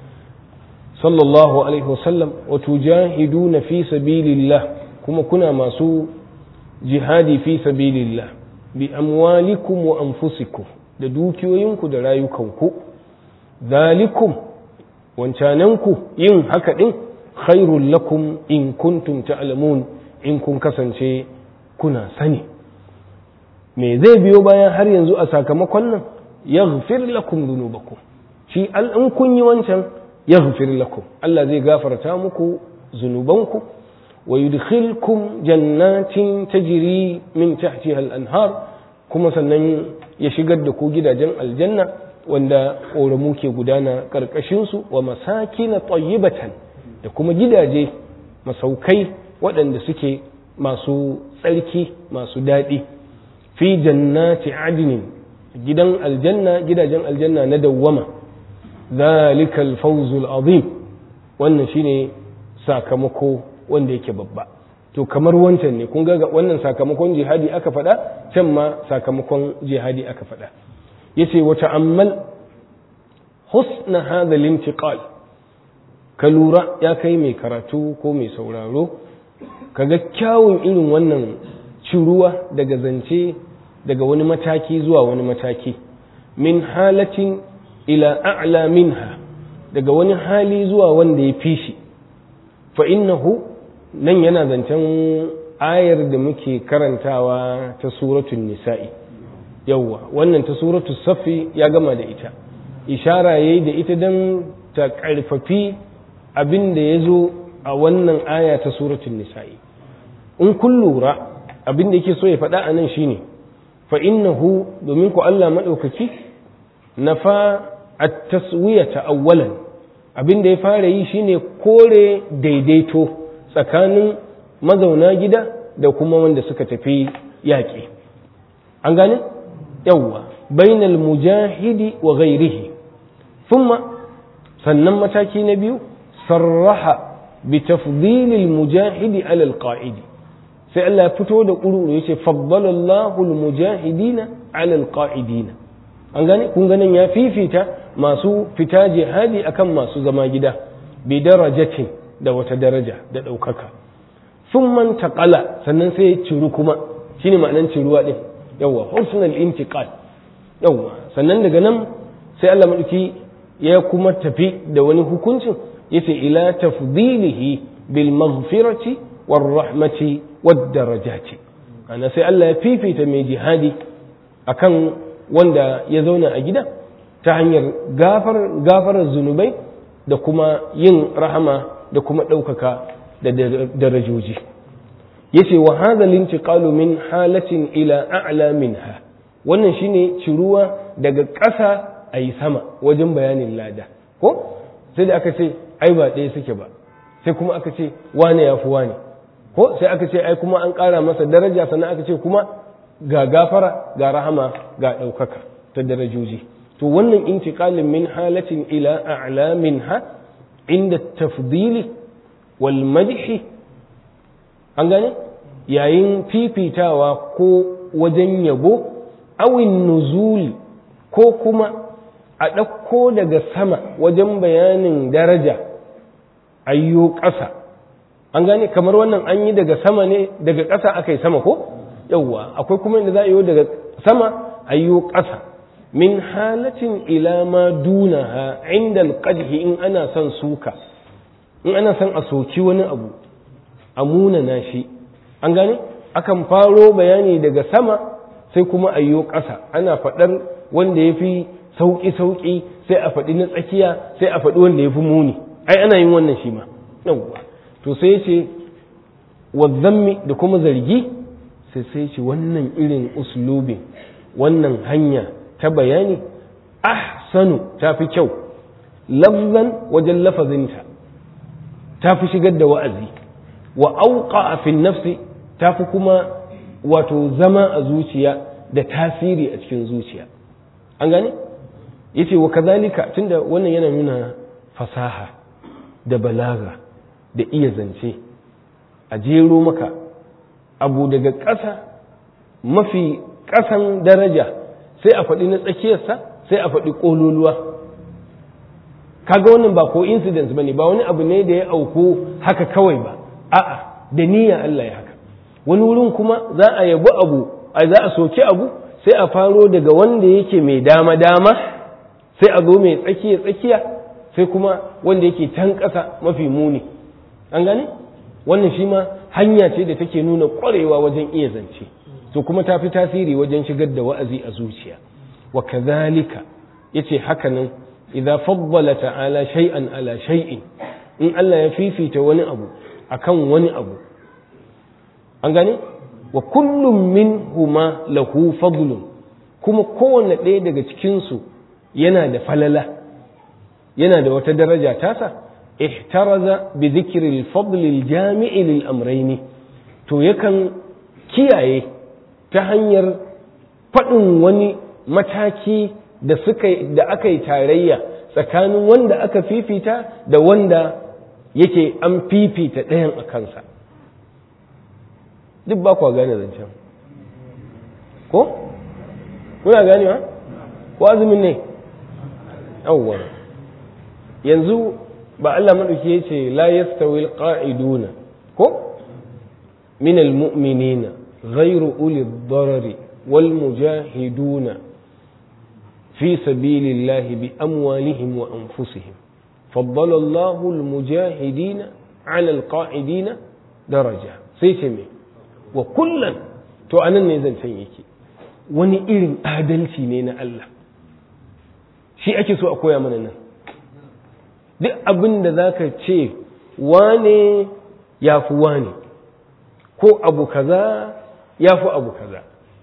صلى الله عليه وسلم وتجاهدون في سبيل الله كما كنا ماسو جهادي في سبيل الله بأموالكم وأنفسكم da dukiyoyinku da rayukanku zalikum wancananku yin haka din khairul lakum in kuntum ta'lamun in kun kasance kuna sani me zai biyo bayan har yanzu a sakamakon nan yaghfir lakum dhunubakum shi in kun yi wancan yaghfir lakum Allah zai gafarta muku zunubanku wa yudkhilkum jannatin tajri min tahtiha al-anhar kuma sannan ya shigar da ku gidajen aljanna wanda ƙoramu ke gudana ƙarƙashinsu wa masakina tayyibatan da kuma gidaje masaukai waɗanda suke masu tsarki masu daɗi fi jannati adinin gidan aljanna gidajen aljanna na dawwama zalikal fawzul azim wannan shine sakamako wanda yake babba to kamar wancan ne kun ga wannan sakamakon jihadi aka faɗa can ma sakamakon jihadi aka faɗa yace wa ta'ammal husna hadha al-intiqal ka lura ya kai mai karatu ko mai sauraro kaga kyawun irin wannan ciruwa daga zance daga wani mataki zuwa wani mataki min halatin ila a'la minha daga wani hali zuwa wanda ya fi shi fa innahu nan yana zancen ayar da muke karantawa ta suratul nisa'i yawwa wannan ta suratul safi ya gama da ita ishara yayi da ita don ta karfafi abin da ya zo a wannan aya ta suratul nisa'i in kun lura abin da yake so ya faɗa a nan shine fa innahu domin ku Allah maɗaukaki nafa at-taswiyata awwalan abin da ya fara yi shine kore daidaito tsakanin mazauna gida da kuma wanda suka tafi yaƙi an gane yawwa bainal mujahidi wa ghairihi thumma sannan mataki na biyu sarraha bi tafdilil mujahidi ala alqa'idi sai Allah ya fito da ƙuru yace faddala Allahu almujahidina ala alqa'idina an gane kun ganin ya fifita masu fita jihadi akan masu zama gida bi darajatin da wata daraja da ɗaukaka sun man taƙala sannan sai ya ciru kuma shine ma'anan ciruwa ɗin yawwa husnul intiqal yawwa sannan daga nan sai Allah madauki ya kuma tafi da wani hukuncin yace ila tafdilihi bil maghfirati war rahmati wad darajati ana sai Allah ya fifita mai jihadi akan wanda ya zauna a gida ta hanyar gafar gafarar zunubai da kuma yin rahama da kuma ɗaukaka da darajoji yace wa hadha lintiqalu min halatin ila a'la minha wannan shine ciruwa daga ƙasa ayi sama wajen bayanin lada ko sai da aka ce ai ba ɗaya suke ba sai kuma aka ce wane ya fi wane ko sai aka ce ai kuma an ƙara masa daraja sannan aka ce kuma ga gafara ga rahama ga ɗaukaka ta darajoji to wannan intiqalin min halatin ila a'la minha inda tafdili wal madhi an gane yayin fifitawa ko wajen yabo awin nuzuli ko kuma a ɗauko daga sama wajen bayanin daraja ayyo ƙasa an gane kamar wannan an yi daga sama ne daga ƙasa aka yi sama ko yauwa akwai kuma inda za a yi daga sama ayyo ƙasa min halatin ila ma dunaha inda alqadhi in ana son suka in ana son a soki wani abu a munana shi an gane akan faro bayani daga sama sai kuma ayyo ƙasa ana faɗar wanda ya fi sauƙi-sauƙi sai a faɗi na tsakiya sai a faɗi wanda ya fi muni ai ana yin wannan shi ma yawwa to sai ya ce wazzammi da kuma zargi sai sai ce wannan irin uslubin wannan hanya ta bayani ahsanu ta fi kyau lafzan wajen lafazinta ta fi shigar da wa'azi wa auqa fi nafsi ta fi kuma wato zama a zuciya da tasiri a cikin zuciya an gane yace wa kazalika tunda wannan yana nuna fasaha da balaga da iya zance a jero maka abu daga ƙasa mafi ƙasan daraja sai a faɗi na tsakiyarsa sai a faɗi ƙololuwa kaga wannan ba ko incidents bane ba wani abu ne da ya auku haka kawai ba a'a da niyya Allah ya haka wani wurin kuma za a yabi abu a za a soki abu sai a faro daga wanda yake mai dama dama sai a zo mai tsakiya tsakiya sai kuma wanda yake can ƙasa mafi muni an gane wannan shi ma hanya ce da take nuna ƙwarewa wajen iya zance to kuma ta fi tasiri wajen shigar da wa'azi a zuciya wa kadhalika yace haka nan idza faddala ta'ala shay'an ala shay'in in Allah ya fifita wani abu akan wani abu an gane wa kullum minhuma lahu fadlun kuma kowanne ɗaya daga cikinsu yana da falala yana da wata daraja tasa ihtaraza bi dhikri al-fadl al-jami' lil amrayni to yakan kiyaye ta hanyar faɗin wani mataki da suka da aka yi tarayya tsakanin wanda aka fifita da wanda yake an fifita ɗayan a kansa duk ba kwa gane zancen ko kuna ganewa ko azumin ne yawwa yanzu ba Allah maɗauki ya ce la yastawi alqa'iduna ko min almu'minina ghayru uli darari wal mujahiduna fi sabilillahi bi amwalihim wa anfusihim فضل الله المجاهدين على القاعدين درجة سيتمي وكلا to anan ne zancen yake wani irin adalci ne na Allah shi ake so a koya mana nan duk abin da za ka ce wane ya fi wane ko abu kaza ya fi abu kaza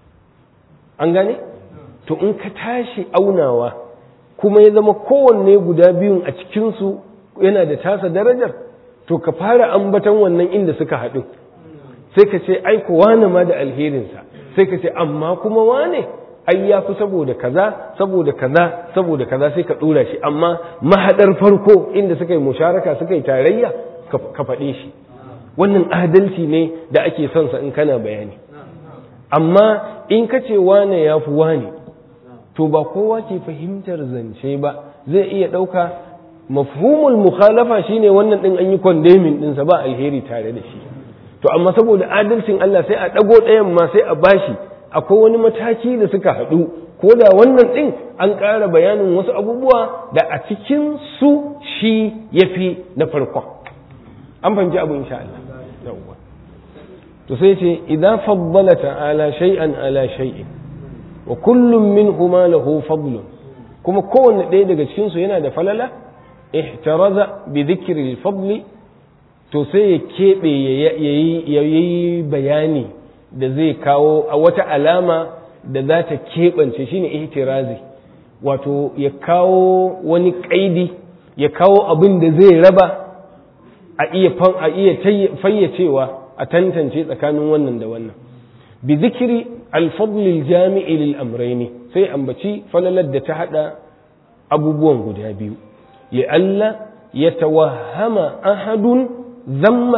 an gane to in ka tashi aunawa kuma ya zama kowanne guda biyun a cikinsu yana da tasa darajar to ka fara ambatan wannan inda suka haɗu sai ka ce ai wane ma da alherinsa sai ka ce amma kuma wane ai ya fi saboda kaza saboda kaza saboda kaza sai ka ɗora shi amma mahaɗar farko inda suka yi musharaka suka yi tarayya ka faɗe shi wannan adalci ne da ake son sa in kana bayani amma in ka ce wane ya fi wane to ba kowa ke fahimtar zance ba zai iya ɗauka mafhumul mukhalafa shine wannan ɗin an yi kwandemin ɗinsa ba alheri tare da shi to amma saboda adalcin Allah sai a ɗago ɗayan ma sai a bashi akwai wani mataki da suka haɗu ko da wannan ɗin an ƙara bayanin wasu abubuwa da a cikin su shi ya fi na farkon an fahimci abu insha Allah yawwa to sai ce idan faddala ta'ala shay'an ala shay'in wa kullum minhuma lahu fadlun kuma kowanne ɗaya daga cikin su yana da falala ihtaraza bi dhikri al-fadli to sai ya keɓe ya yi bayani da zai kawo a wata alama da za ta keɓance shine ihtirazi wato ya kawo wani ƙaidi ya kawo abin da zai raba a iya fayyacewa a tantance tsakanin wannan da wannan bi zikiri alfadlil jami'i lil amraini sai ambaci falalar da ta hada abubuwan guda biyu ya Allah ya tawahama ahadun zamma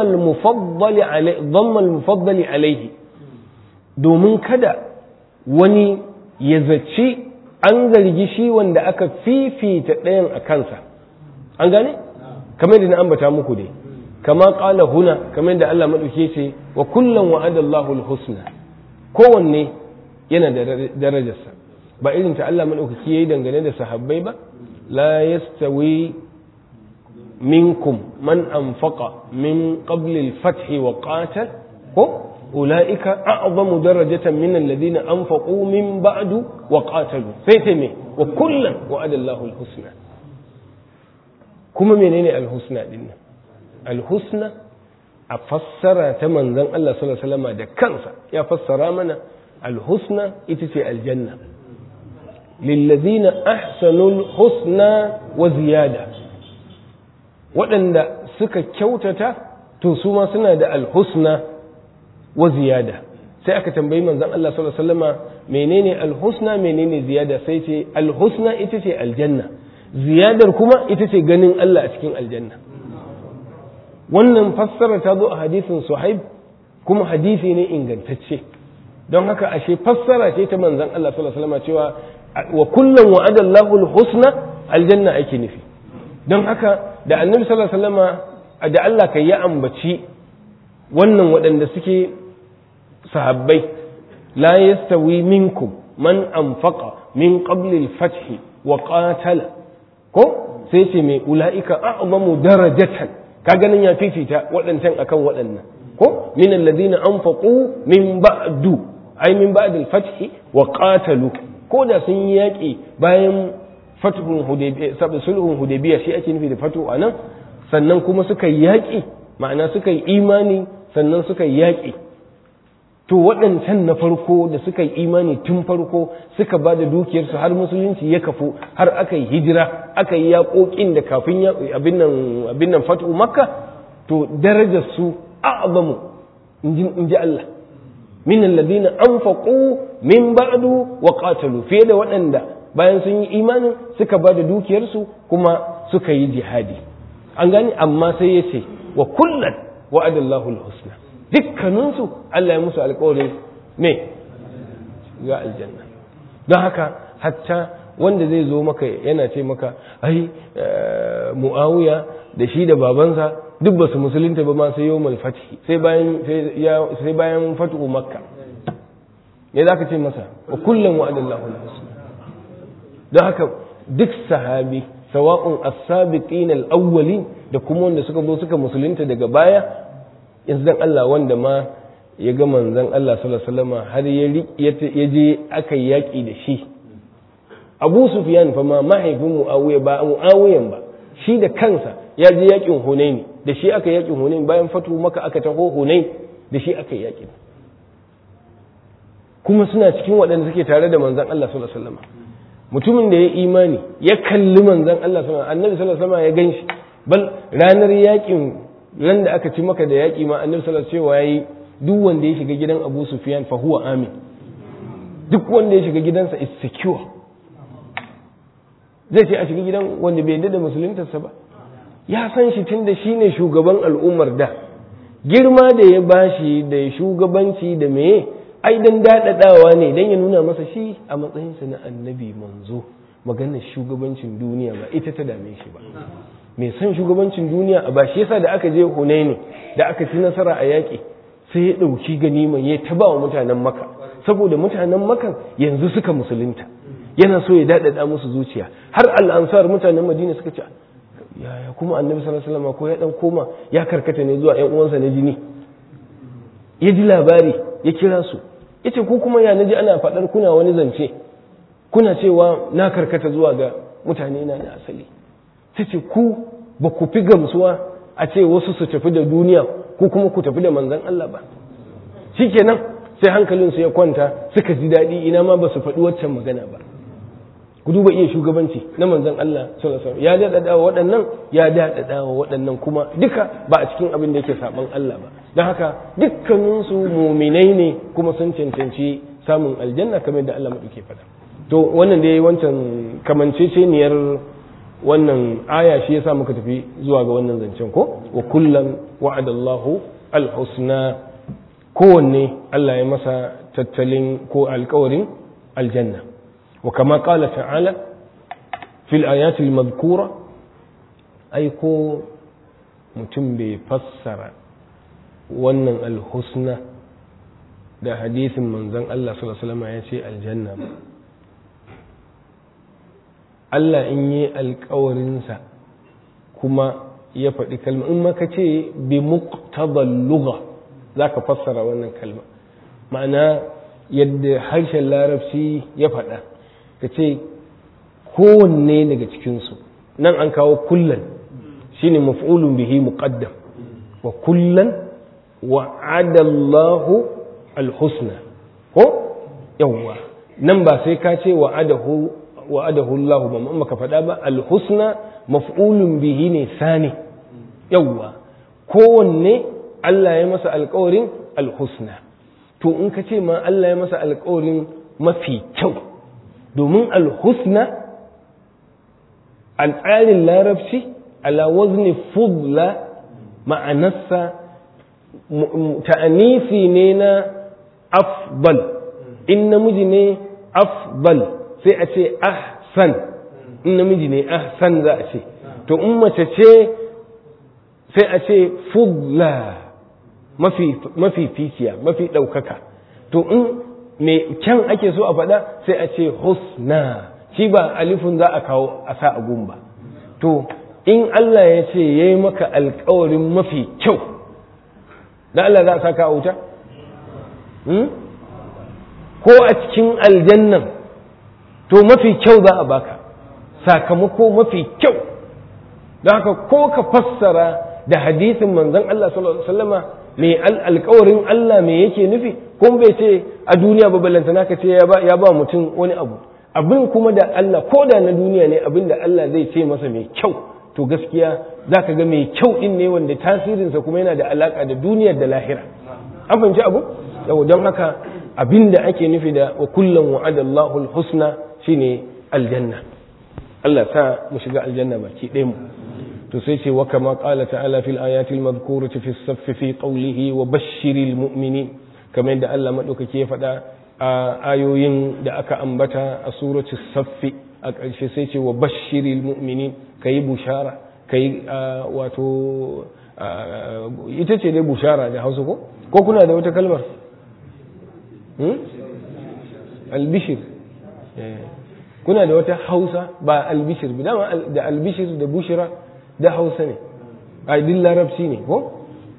al-mufaddali alaihi domin kada wani ya zaci an zargi shi wanda aka fifita ɗayan a kansa an gane kamar da na ambata muku dai kama ƙala huna kamar da Allah maɗauke ce wa kullum wa'ada Allahu husna kowanne yana da darajarsa ba irin ta Allah maɗaukaki yayi dangane da sahabbai ba la yastawi minkum man anfaqa min qabli al-fath wa qatal ko ulaika a'zamu darajatan min alladhina anfaqu min ba'du wa qatalu sai ta me wa kullan wa'ada Allahu al-husna kuma menene al-husna din al-husna a fassara ta manzon Allah sallallahu alaihi wasallam da kansa ya fassara mana al-husna ita ce aljanna lillazina ahsanul husna wa ziyada waɗanda suka kyautata to su ma suna da alhusna wa ziyada sai aka tambayi manzon Allah sallallahu alaihi wasallama menene alhusna menene ziyada sai ce alhusna ita ce aljanna ziyadar kuma ita ce ganin Allah a cikin aljanna wannan fassara ta zo a hadisin suhaib kuma hadisi ne ingantacce don haka ashe fassara ce ta manzon Allah sallallahu alaihi wasallama cewa wa kullum wa'ada Allahu al-husna aljanna ake nufi don haka da annabi sallallahu alaihi wasallama da Allah kai ya ambaci wannan waɗanda suke sahabbai la yastawi minkum man anfaqa min qabli al-fath wa qatala ko sai ce mai ula'ika a'zamu darajatan ka ganin ya fifita waɗancan akan waɗannan ko min alladhina anfaqu min ba'du ay min ba'd al-fath wa qatalu ko da sun yi yaƙi bayan fathun hudaybiya sabu sulhun hudaybiya shi ake nufi da fatu anan sannan kuma suka yi yaƙi ma'ana suka yi imani sannan suka yi yaƙi to waɗancan na farko da suka yi imani tun farko suka ba da dukiyarsu har musulunci ya kafu har aka yi hijira aka yi yaƙoƙin da kafin abin nan fatu makka to darajar su a'zamu in ji Allah min alladhina anfaqu min ba'du wa qatalu fiye da waɗanda bayan sun yi imanin suka ba da dukiyarsu kuma suka yi jihadi an gani amma sai ya ce wa kullan wa'adallahu al-husna dukkaninsu Allah ya musu alkawarin me ga aljanna don haka hatta wanda zai zo maka yana ce maka ai mu'awiya da shi da babansa duk ba su musulunta ba ma sai yau malfati sai bayan sai bayan fatu makka ne za ka ce masa wa kullum wa'adallahu husna don haka duk sahabi sawa'un as-sabiqin al-awwalin da kuma wanda suka zo suka musulunta daga baya yanzu dan Allah wanda ma ya ga manzon Allah sallallahu alaihi wasallam har ya je aka yaki da shi Abu Sufyan fa ma mahaifin Muawiya ba Muawiyan ba shi da kansa ya je yakin Hunaini da shi aka yakin Hunain bayan fatu maka aka taho Hunain da shi aka yaki kuma suna cikin waɗanda suke tare da manzon Allah sallallahu alaihi wasallam mutumin da ya imani ya kalli manzon Allah sallallahu alaihi wasallam annabi sallallahu alaihi wasallam ya ganshi bal ranar yakin ran da aka ci maka da yaƙi ma annabi sallallahu alaihi wasallam yayi duk wanda ya shiga gidan Abu Sufyan fa huwa amin duk wanda ya shiga gidansa is secure zai ce a shiga gidan wanda bai yarda da musuluntarsa ba ya san shi tunda shine shugaban al'ummar da girma da ya bashi da shugabanci da meye ai dan dadadawa ne dan ya nuna masa shi a matsayinsa na annabi manzo maganar shugabancin duniya ba ita ta dame shi ba mai son shugabancin duniya a bashi yasa da aka je hunaini da aka ci nasara a yaƙi sai ya ɗauki ganima ya ta ba wa mutanen maka saboda mutanen makan yanzu suka musulunta yana so ya daɗaɗa musu zuciya har al'ansar mutanen madina suka ce yaya kuma annabi sallallahu alaihi wasallam ko ya dan koma ya karkata ne zuwa ƴan uwansa na jini ya ji labari ya kira su yace ku kuma ya naji ana faɗar kuna wani zance kuna cewa na karkata zuwa ga mutane na na asali ta ce ku ba ku fi gamsuwa a ce wasu su tafi da duniya ko kuma ku tafi da manzan Allah ba shikenan sai hankalinsu ya kwanta suka ji daɗi ina ma ba su faɗi waccan magana ba ku duba iya shugabanci na manzan Allah sallallahu ya daɗaɗa wa waɗannan ya daɗaɗa wa waɗannan kuma duka ba a cikin abin da yake saban Allah ba don haka dukkaninsu muminai ne kuma sun cancanci samun aljanna kamar da Allah maɗauke faɗa to wannan dai wancan kamanceceniyar wannan aya shi yasa muka tafi zuwa ga wannan zancen ko wa kullan wa'adallahu alhusna kowanne Allah ya masa tattalin ko alkawarin aljanna wa kama qala ta'ala fil ayati almadhkura ai ko mutum bai fassara wannan alhusna da hadisin manzon Allah sallallahu alaihi wasallam ya ce aljanna ba Allah in yi alkawarinsa kuma ya faɗi kalma in maka ce bi muqtadal lugha za ka fassara wannan kalma ma'ana yadda harshen larabci ya faɗa ka ce kowanne daga cikinsu nan an kawo kullan shine maf'ulun bihi muqaddam wa kullan wa'adallahu alhusna ko yawwa nan ba sai ka ce wa'adahu wa'adahu Allah ba amma ka faɗa ba alhusna maf'ulun bihi ne sani yawwa kowanne Allah ya masa alƙawarin alhusna to in ka ce ma Allah ya masa alƙawarin mafi kyau domin alhusna a tsarin larabci ala wazni fudla ma'anarsa ta'anisi ne na afdal in namiji ne afdal sai a ce ahsan in namiji ne ahsan za a ce to in mace ce sai a ce fudla mafi ficiya mafi ɗaukaka to in mai kyan ake so a faɗa sai a ce husna shi ba alifun za a kawo a sa a gumba to in Allah ya ce ya yi maka alkawarin mafi kyau da Allah za a saka a wuta? ko a cikin aljannan to mafi kyau za a baka sakamako mafi kyau don haka ko ka fassara da hadisin manzon Allah sallallahu alaihi wasallama mai alkawarin Allah me yake nufi kun bai ce a duniya ba ballantana ka ce ya ba mutum wani abu abin kuma da Allah ko da na duniya ne abin da Allah zai ce masa mai kyau to gaskiya za ka ga mai kyau din ne wanda tasirinsa kuma yana da alaka da duniyar da lahira an fahimci abu yau don haka abin da ake nufi da wa kullum wa'adallahu husna shine aljanna Allah sa mu shiga aljanna baki ɗaya mu to sai ce wa kama qala ta'ala fil ayati al madhkurati fi as fi qawlihi wa bashshiril mu'minin kamar yadda Allah madaukake ya faɗa a ayoyin da aka ambata a surati saffi a ƙarshe sai ce wa bashshiril mu'minin kayi bushara kayi wato ita ce dai bushara da Hausa ko ko kuna da wata kalmar albishir kuna da wata hausa ba albishir ba dama da albishir da bushira da hausa ne a din larabci ne ko?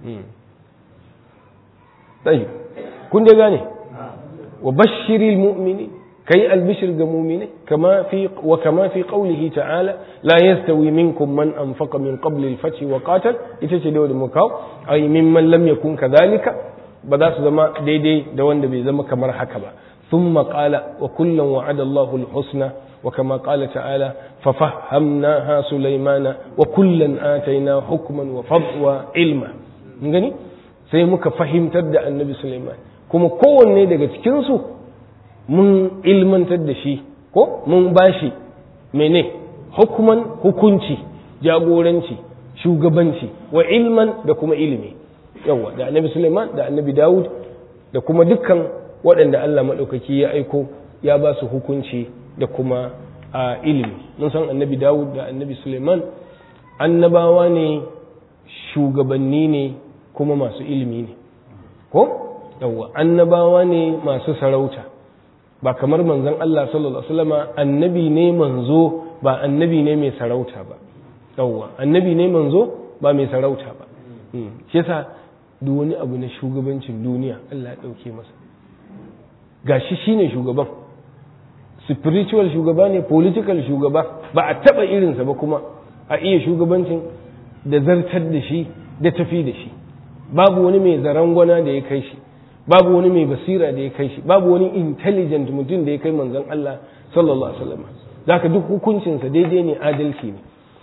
tsayi kun da gane wa bashiril mu'mini kai albishir ga mu'mini kama fi wa kama fi qawlihi ta'ala la yastawi minkum man anfaqa min qabl al-fath wa qatal ita ce da mukaw ay mimman lam yakun kadhalika ba za su zama daidai da wanda bai zama kamar haka ba ثم قال وكلا وعد الله الحسنى وكما قال تعالى ففهمناها سليمان وكلا آتينا حكما وفضلا وعلما gani sai muka fahimtar da annabi Sulaiman kuma kowanne daga cikinsu mun ilmantar da shi ko mun bashi mene hukuman hukunci jagoranci shugabanci wa ilman da kuma ilimi yawa da annabi Sulaiman da annabi Dawud da kuma dukkan waɗanda Allah maɗaukaki ya aiko ya ba su hukunci da kuma a ilimi mun san annabi Dawud da annabi Suleiman annabawa ne shugabanni ne kuma masu ilimi ne ko yawwa annabawa ne masu sarauta ba kamar manzon Allah sallallahu alaihi wasallam annabi ne manzo ba annabi ne mai sarauta ba yawwa annabi ne manzo ba mai sarauta ba shi yasa duk wani abu na shugabancin duniya Allah ya ɗauke masa gashi shine shugaban spiritual shugaba ne political shugaba ba a taba irinsa ba kuma a iya shugabancin da zartar da shi da tafi da shi babu wani mai zarangwana da ya kai shi babu wani mai basira da ya kai shi babu wani intelligent mutum da ya kai manzon Allah sallallahu alaihi wasallam zaka duk hukuncinsa daidai ne adalci ne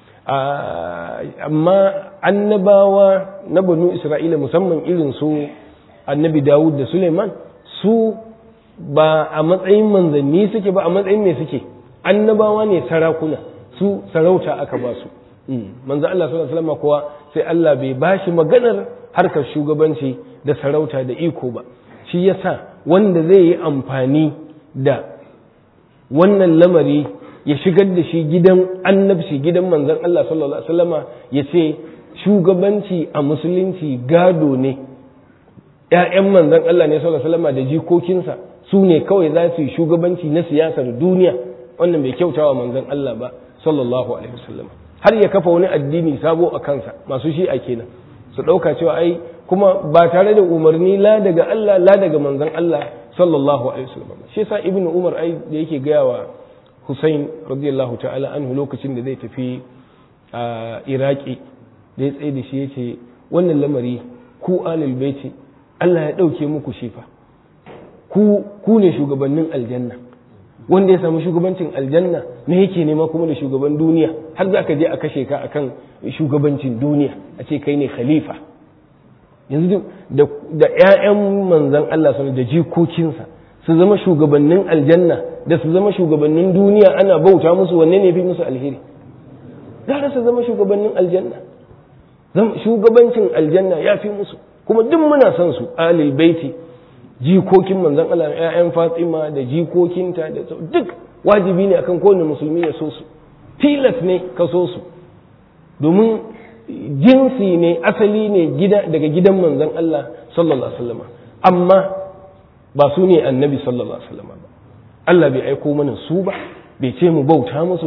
amma annabawa na banu isra'ila musamman irin su annabi dawud da suleiman su ba a matsayin manzanni suke ba a matsayin mai suke annabawa ne sarakuna su sarauta aka ba su manzo Allah sallallahu alaihi wasallam kuwa sai Allah bai bashi maganar harkar shugabanci da sarauta da iko ba shi yasa wanda zai yi amfani da wannan lamari ya shigar da shi gidan annabci gidan manzon Allah sallallahu alaihi wasallama ya ce shugabanci a musulunci gado ne ‘ya'yan manzon Allah ne sallallahu alaihi wasallama da jikokinsa su ne kawai za su yi shugabanci na siyasar duniya wannan bai kyautawa manzon Allah ba sallallahu alaihi wasallama har ya kafa wani addini sabo a kansa masu shi a kenan su ɗauka cewa ai kuma ba tare da umarni la daga Allah la daga manzon Allah sallallahu alaihi wasallam shi yasa ibnu umar ai da yake gaya wa Hussein radiyallahu ta'ala anhu lokacin da zai tafi a Iraki da ya tsaye da shi yace wannan lamari ku alul baiti Allah ya dauke muku shi fa ku ku ne shugabannin aljanna wanda ya samu shugabancin aljanna me yake nema kuma da shugaban duniya har za ka je a kashe ka akan shugabancin duniya a ce kai ne khalifa yanzu da ‘ya'yan manzan Allah sun da jikokinsa su zama shugabannin aljanna da su zama shugabannin duniya ana bauta musu wanne ne fi musu alheri gara su zama shugabannin aljanna shugabancin aljanna ya fi musu kuma duk muna son su alil baiti jikokin manzan Allah ‘ya'yan Fatima da jikokinta da duk wajibi ne akan kowane musulmi ya so su tilas ne ka so su domin jinsi ne asali ne gida daga gidan manzan Allah sallallahu alaihi wasallam amma ba su ne annabi sallallahu alaihi wasallam ba Allah bai aiko mana su ba bai ce mu bauta musu ba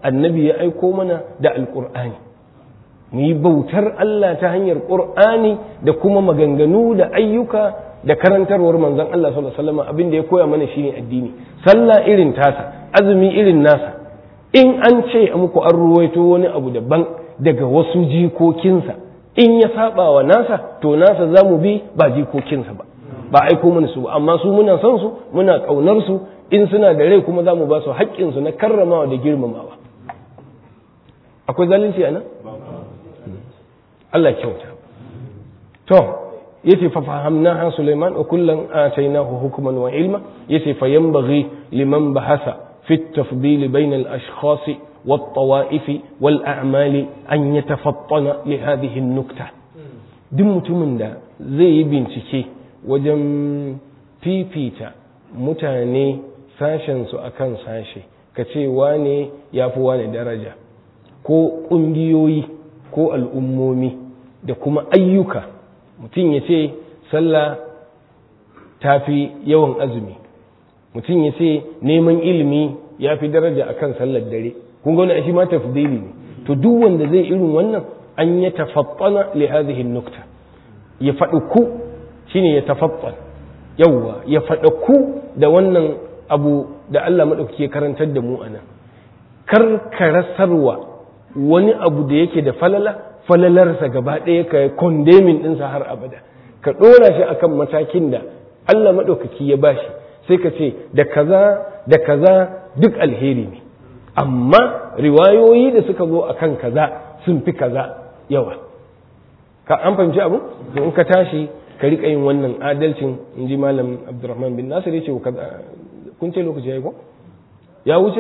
annabi ya aiko mana da alƙur'ani mu yi bautar Allah ta hanyar ƙur'ani da kuma maganganu da ayyuka da karantarwar manzon Allah sallallahu alaihi wasallam abin da ya koya mana shine addini sallah irin tasa azumi irin nasa in an ce muku an ruwaito wani abu daban daga wasu jikokinsa in ya saba wa nasa to nasa za mu bi ba jikokinsa ba ba aiko mana su ba amma su muna son su muna ƙaunar su in suna da rai kuma za mu ba su haƙƙinsu na karramawa da girmamawa akwai zalunci a nan Allah kyauta to yace fa fahamnaha Sulaiman wa kullan atainahu hukman wa ilma yace fa yanbaghi liman bahasa fi at-tafdil bayna al-ashkhas والطوائف والأعمال أن يتفطن لهذه النكتة duk mutumin da zai yi bincike wajen fifita mutane sashensu a kan sashe ka ce wane ya fi wane daraja ko ƙungiyoyi ko al'ummomi da kuma ayyuka mutum ya ce sallah ta fi yawan azumi mutum ya ce neman ilimi ya fi daraja akan sallar dare kun ga wani shi ma tafdili ne to duk wanda zai irin wannan an ya tafattana li hadhihi nukta ya faɗi ku shine ya tafattan yawwa ya faɗi ku da wannan abu da Allah madaukake ya karantar da mu anan kar ka rasarwa wani abu da yake da falala falalarsa gaba ɗaya ka condemning ɗinsa har abada ka ɗora shi akan matakin da Allah maɗaukaki ya bashi sai ka ce da kaza da kaza duk alheri ne amma riwayoyi da suka zo akan kaza sun fi kaza yawa ka an fahimci abu to in ka tashi ka riƙa yin wannan adalcin in ji malam abdurrahman bin nasir ya ce kun ce lokaci ya yi ko ya wuce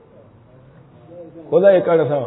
ko za a yi ƙarasawa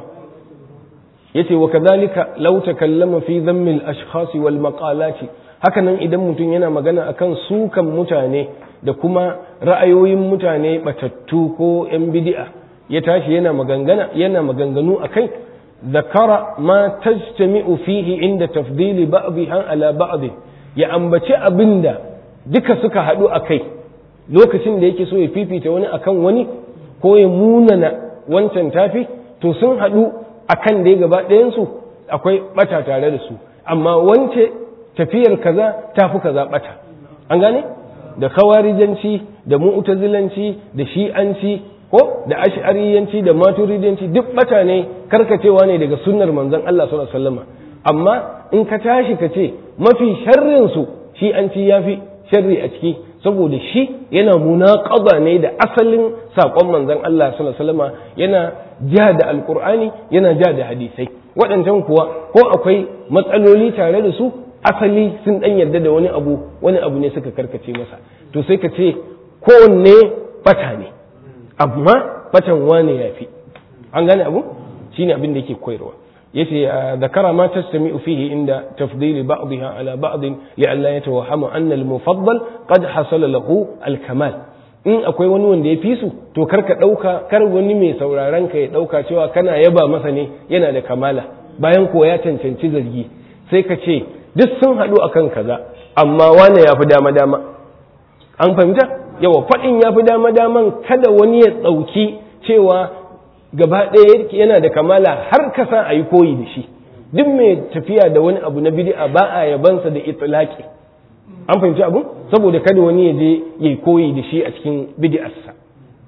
ya ce wa kazalika lau takallama fi zammil ashkhasi wal maqalati hakanan idan mutum yana magana akan sukan mutane da kuma ra'ayoyin mutane batattu ko yan bid'a ya tashi yana magangana yana maganganu akai zakara ma tajtami'u fihi inda tafdili ba'dha ala ba'd ya ambaci abinda duka suka hadu akai lokacin da yake so ya fifita wani akan wani ko ya munana wancan tafi to sun hadu akan dai gaba ɗayan su akwai bata tare da su amma wance tafiyar kaza tafi kaza bata an gane da khawarijanci da mu'tazilanci da shi'anci ko da ash'ariyanci da maturidanci duk bata ne karkacewa ne daga sunnar manzon Allah sallallahu alaihi wasallam amma in ka tashi ka ce mafi sharrin su shi'anci yafi sharri a ciki saboda shi yana munaqaba ne da asalin sakon manzon Allah sallallahu alaihi wasallam yana ja da alqur'ani yana ja da hadisai waɗancan kuwa ko akwai matsaloli tare da su asali sun dan yarda da wani abu wani abu ne suka karkace masa to sai ka ce kowanne bata ne amma batan wane ya fi an gane abu shine abin da yake koyarwa yace zakara ma tastami'u fihi inda tafdili ba'dha ala ba'd li'alla yatawahhamu anna al-mufaddal qad hasala lahu al-kamal in akwai wani wanda ya fi su to kar ka dauka kar wani mai sauraron ka ya dauka cewa kana yaba masa ne yana da kamala bayan ko ya cancanci zargi sai ka ce duk sun haɗu akan kaza amma wane ya fi dama dama an fahimta yawa faɗin ya fi dama daman kada wani ya ɗauki cewa gaba ɗaya yana da kamala har ka sa a yi koyi da shi duk mai tafiya da wani abu na bid'a ba a yabansa da itlaqi an fahimci abu saboda kada wani ya je ya koyi da shi a cikin bid'arsa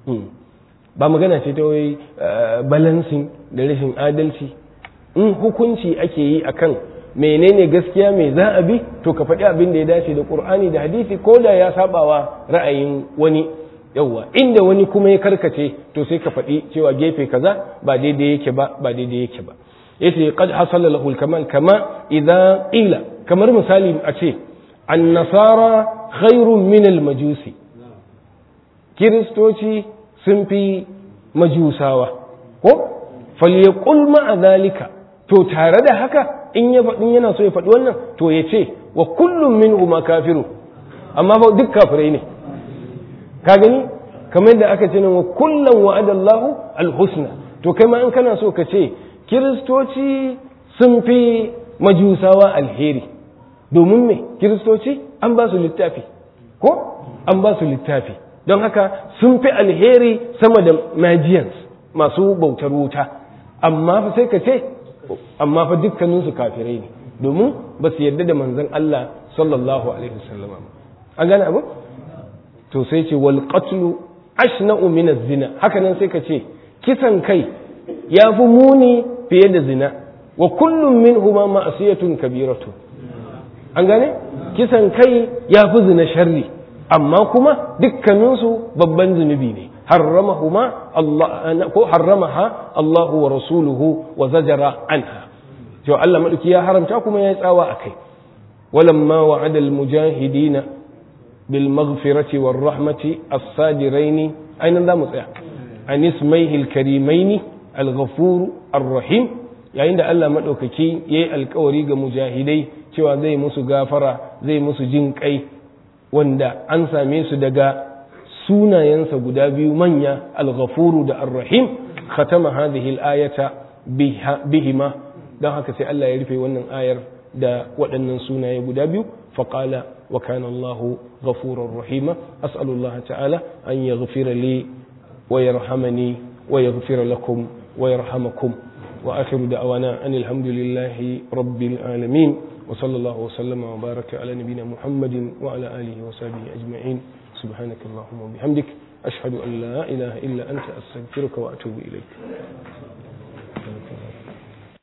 ba magana ce ta wai balancing da rashin adalci in hukunci ake yi akan menene gaskiya mai za a bi to ka faɗi abin da ya dace da ƙur'ani da hadisi ko da ya sabawa ra'ayin wani yawwa inda wani kuma ya karkace to sai ka faɗi cewa gefe kaza ba daidai yake ba ba daidai yake ba yace qad hasala lahu al-kamal kama idza qila kamar misali a ce an-nasara khairun min al-majusi kiristoci sun fi majusawa ko falyaqul ma'a zalika to tare da haka in ya faɗin yana so ya faɗi wannan to ya ce wa kullum min ma kafiru amma fa duk kafirai ne ka gani kamar yadda aka ce wa kullum wa'adallahu alhusna to kai ma in kana so ka ce kiristoci sun fi majusawa alheri domin me kiristoci an ba su littafi ko an ba su littafi don haka sun fi alheri sama da magians masu bautar wuta amma fa sai ka ce amma fa dukkaninsu kafirai ne domin ba su yarda da manzon Allah sallallahu alaihi wasallam an gane abu to sai ce wal qatlu ashna'u min az-zina haka nan sai ka ce kisan kai ya fi muni fiye da zina wa kullum minhuma ma'siyatun kabiratu an gane kisan kai ya fi zina sharri amma kuma dukkaninsu babban zunubi ne harramahuma Allah ko harramaha Allah wa rasuluhu wa zajara anha to Allah madauki ya haramta kuma ya tsawa akai walamma wa'ada al-mujahidina bil maghfirati war rahmati as-sajiraini aina za mu tsaya an ismaihi al-karimaini al-ghafur ar-rahim yayin da Allah madaukaki yayi alkawari ga mujahidai cewa zai musu gafara zai musu jin kai wanda an same su daga sunayensa guda biyu manya al-ghafuru da ar-rahim khatama hadhihi al-ayata bihima dan haka sai Allah ya rufe wannan ayar da waɗannan sunaye guda biyu faqala wa kana Allahu ghafurur rahima as'alu Allah ta'ala an yaghfira li wa yarhamani wa yaghfira lakum wa yarhamakum wa akhiru da'wana anil hamdulillahi rabbil alamin وصلى الله وسلم وبارك على نبينا محمد وعلى آله وصحبه أجمعين سبحانك اللهم وبحمدك أشهد أن لا إله إلا أنت أستغفرك وأتوب إليك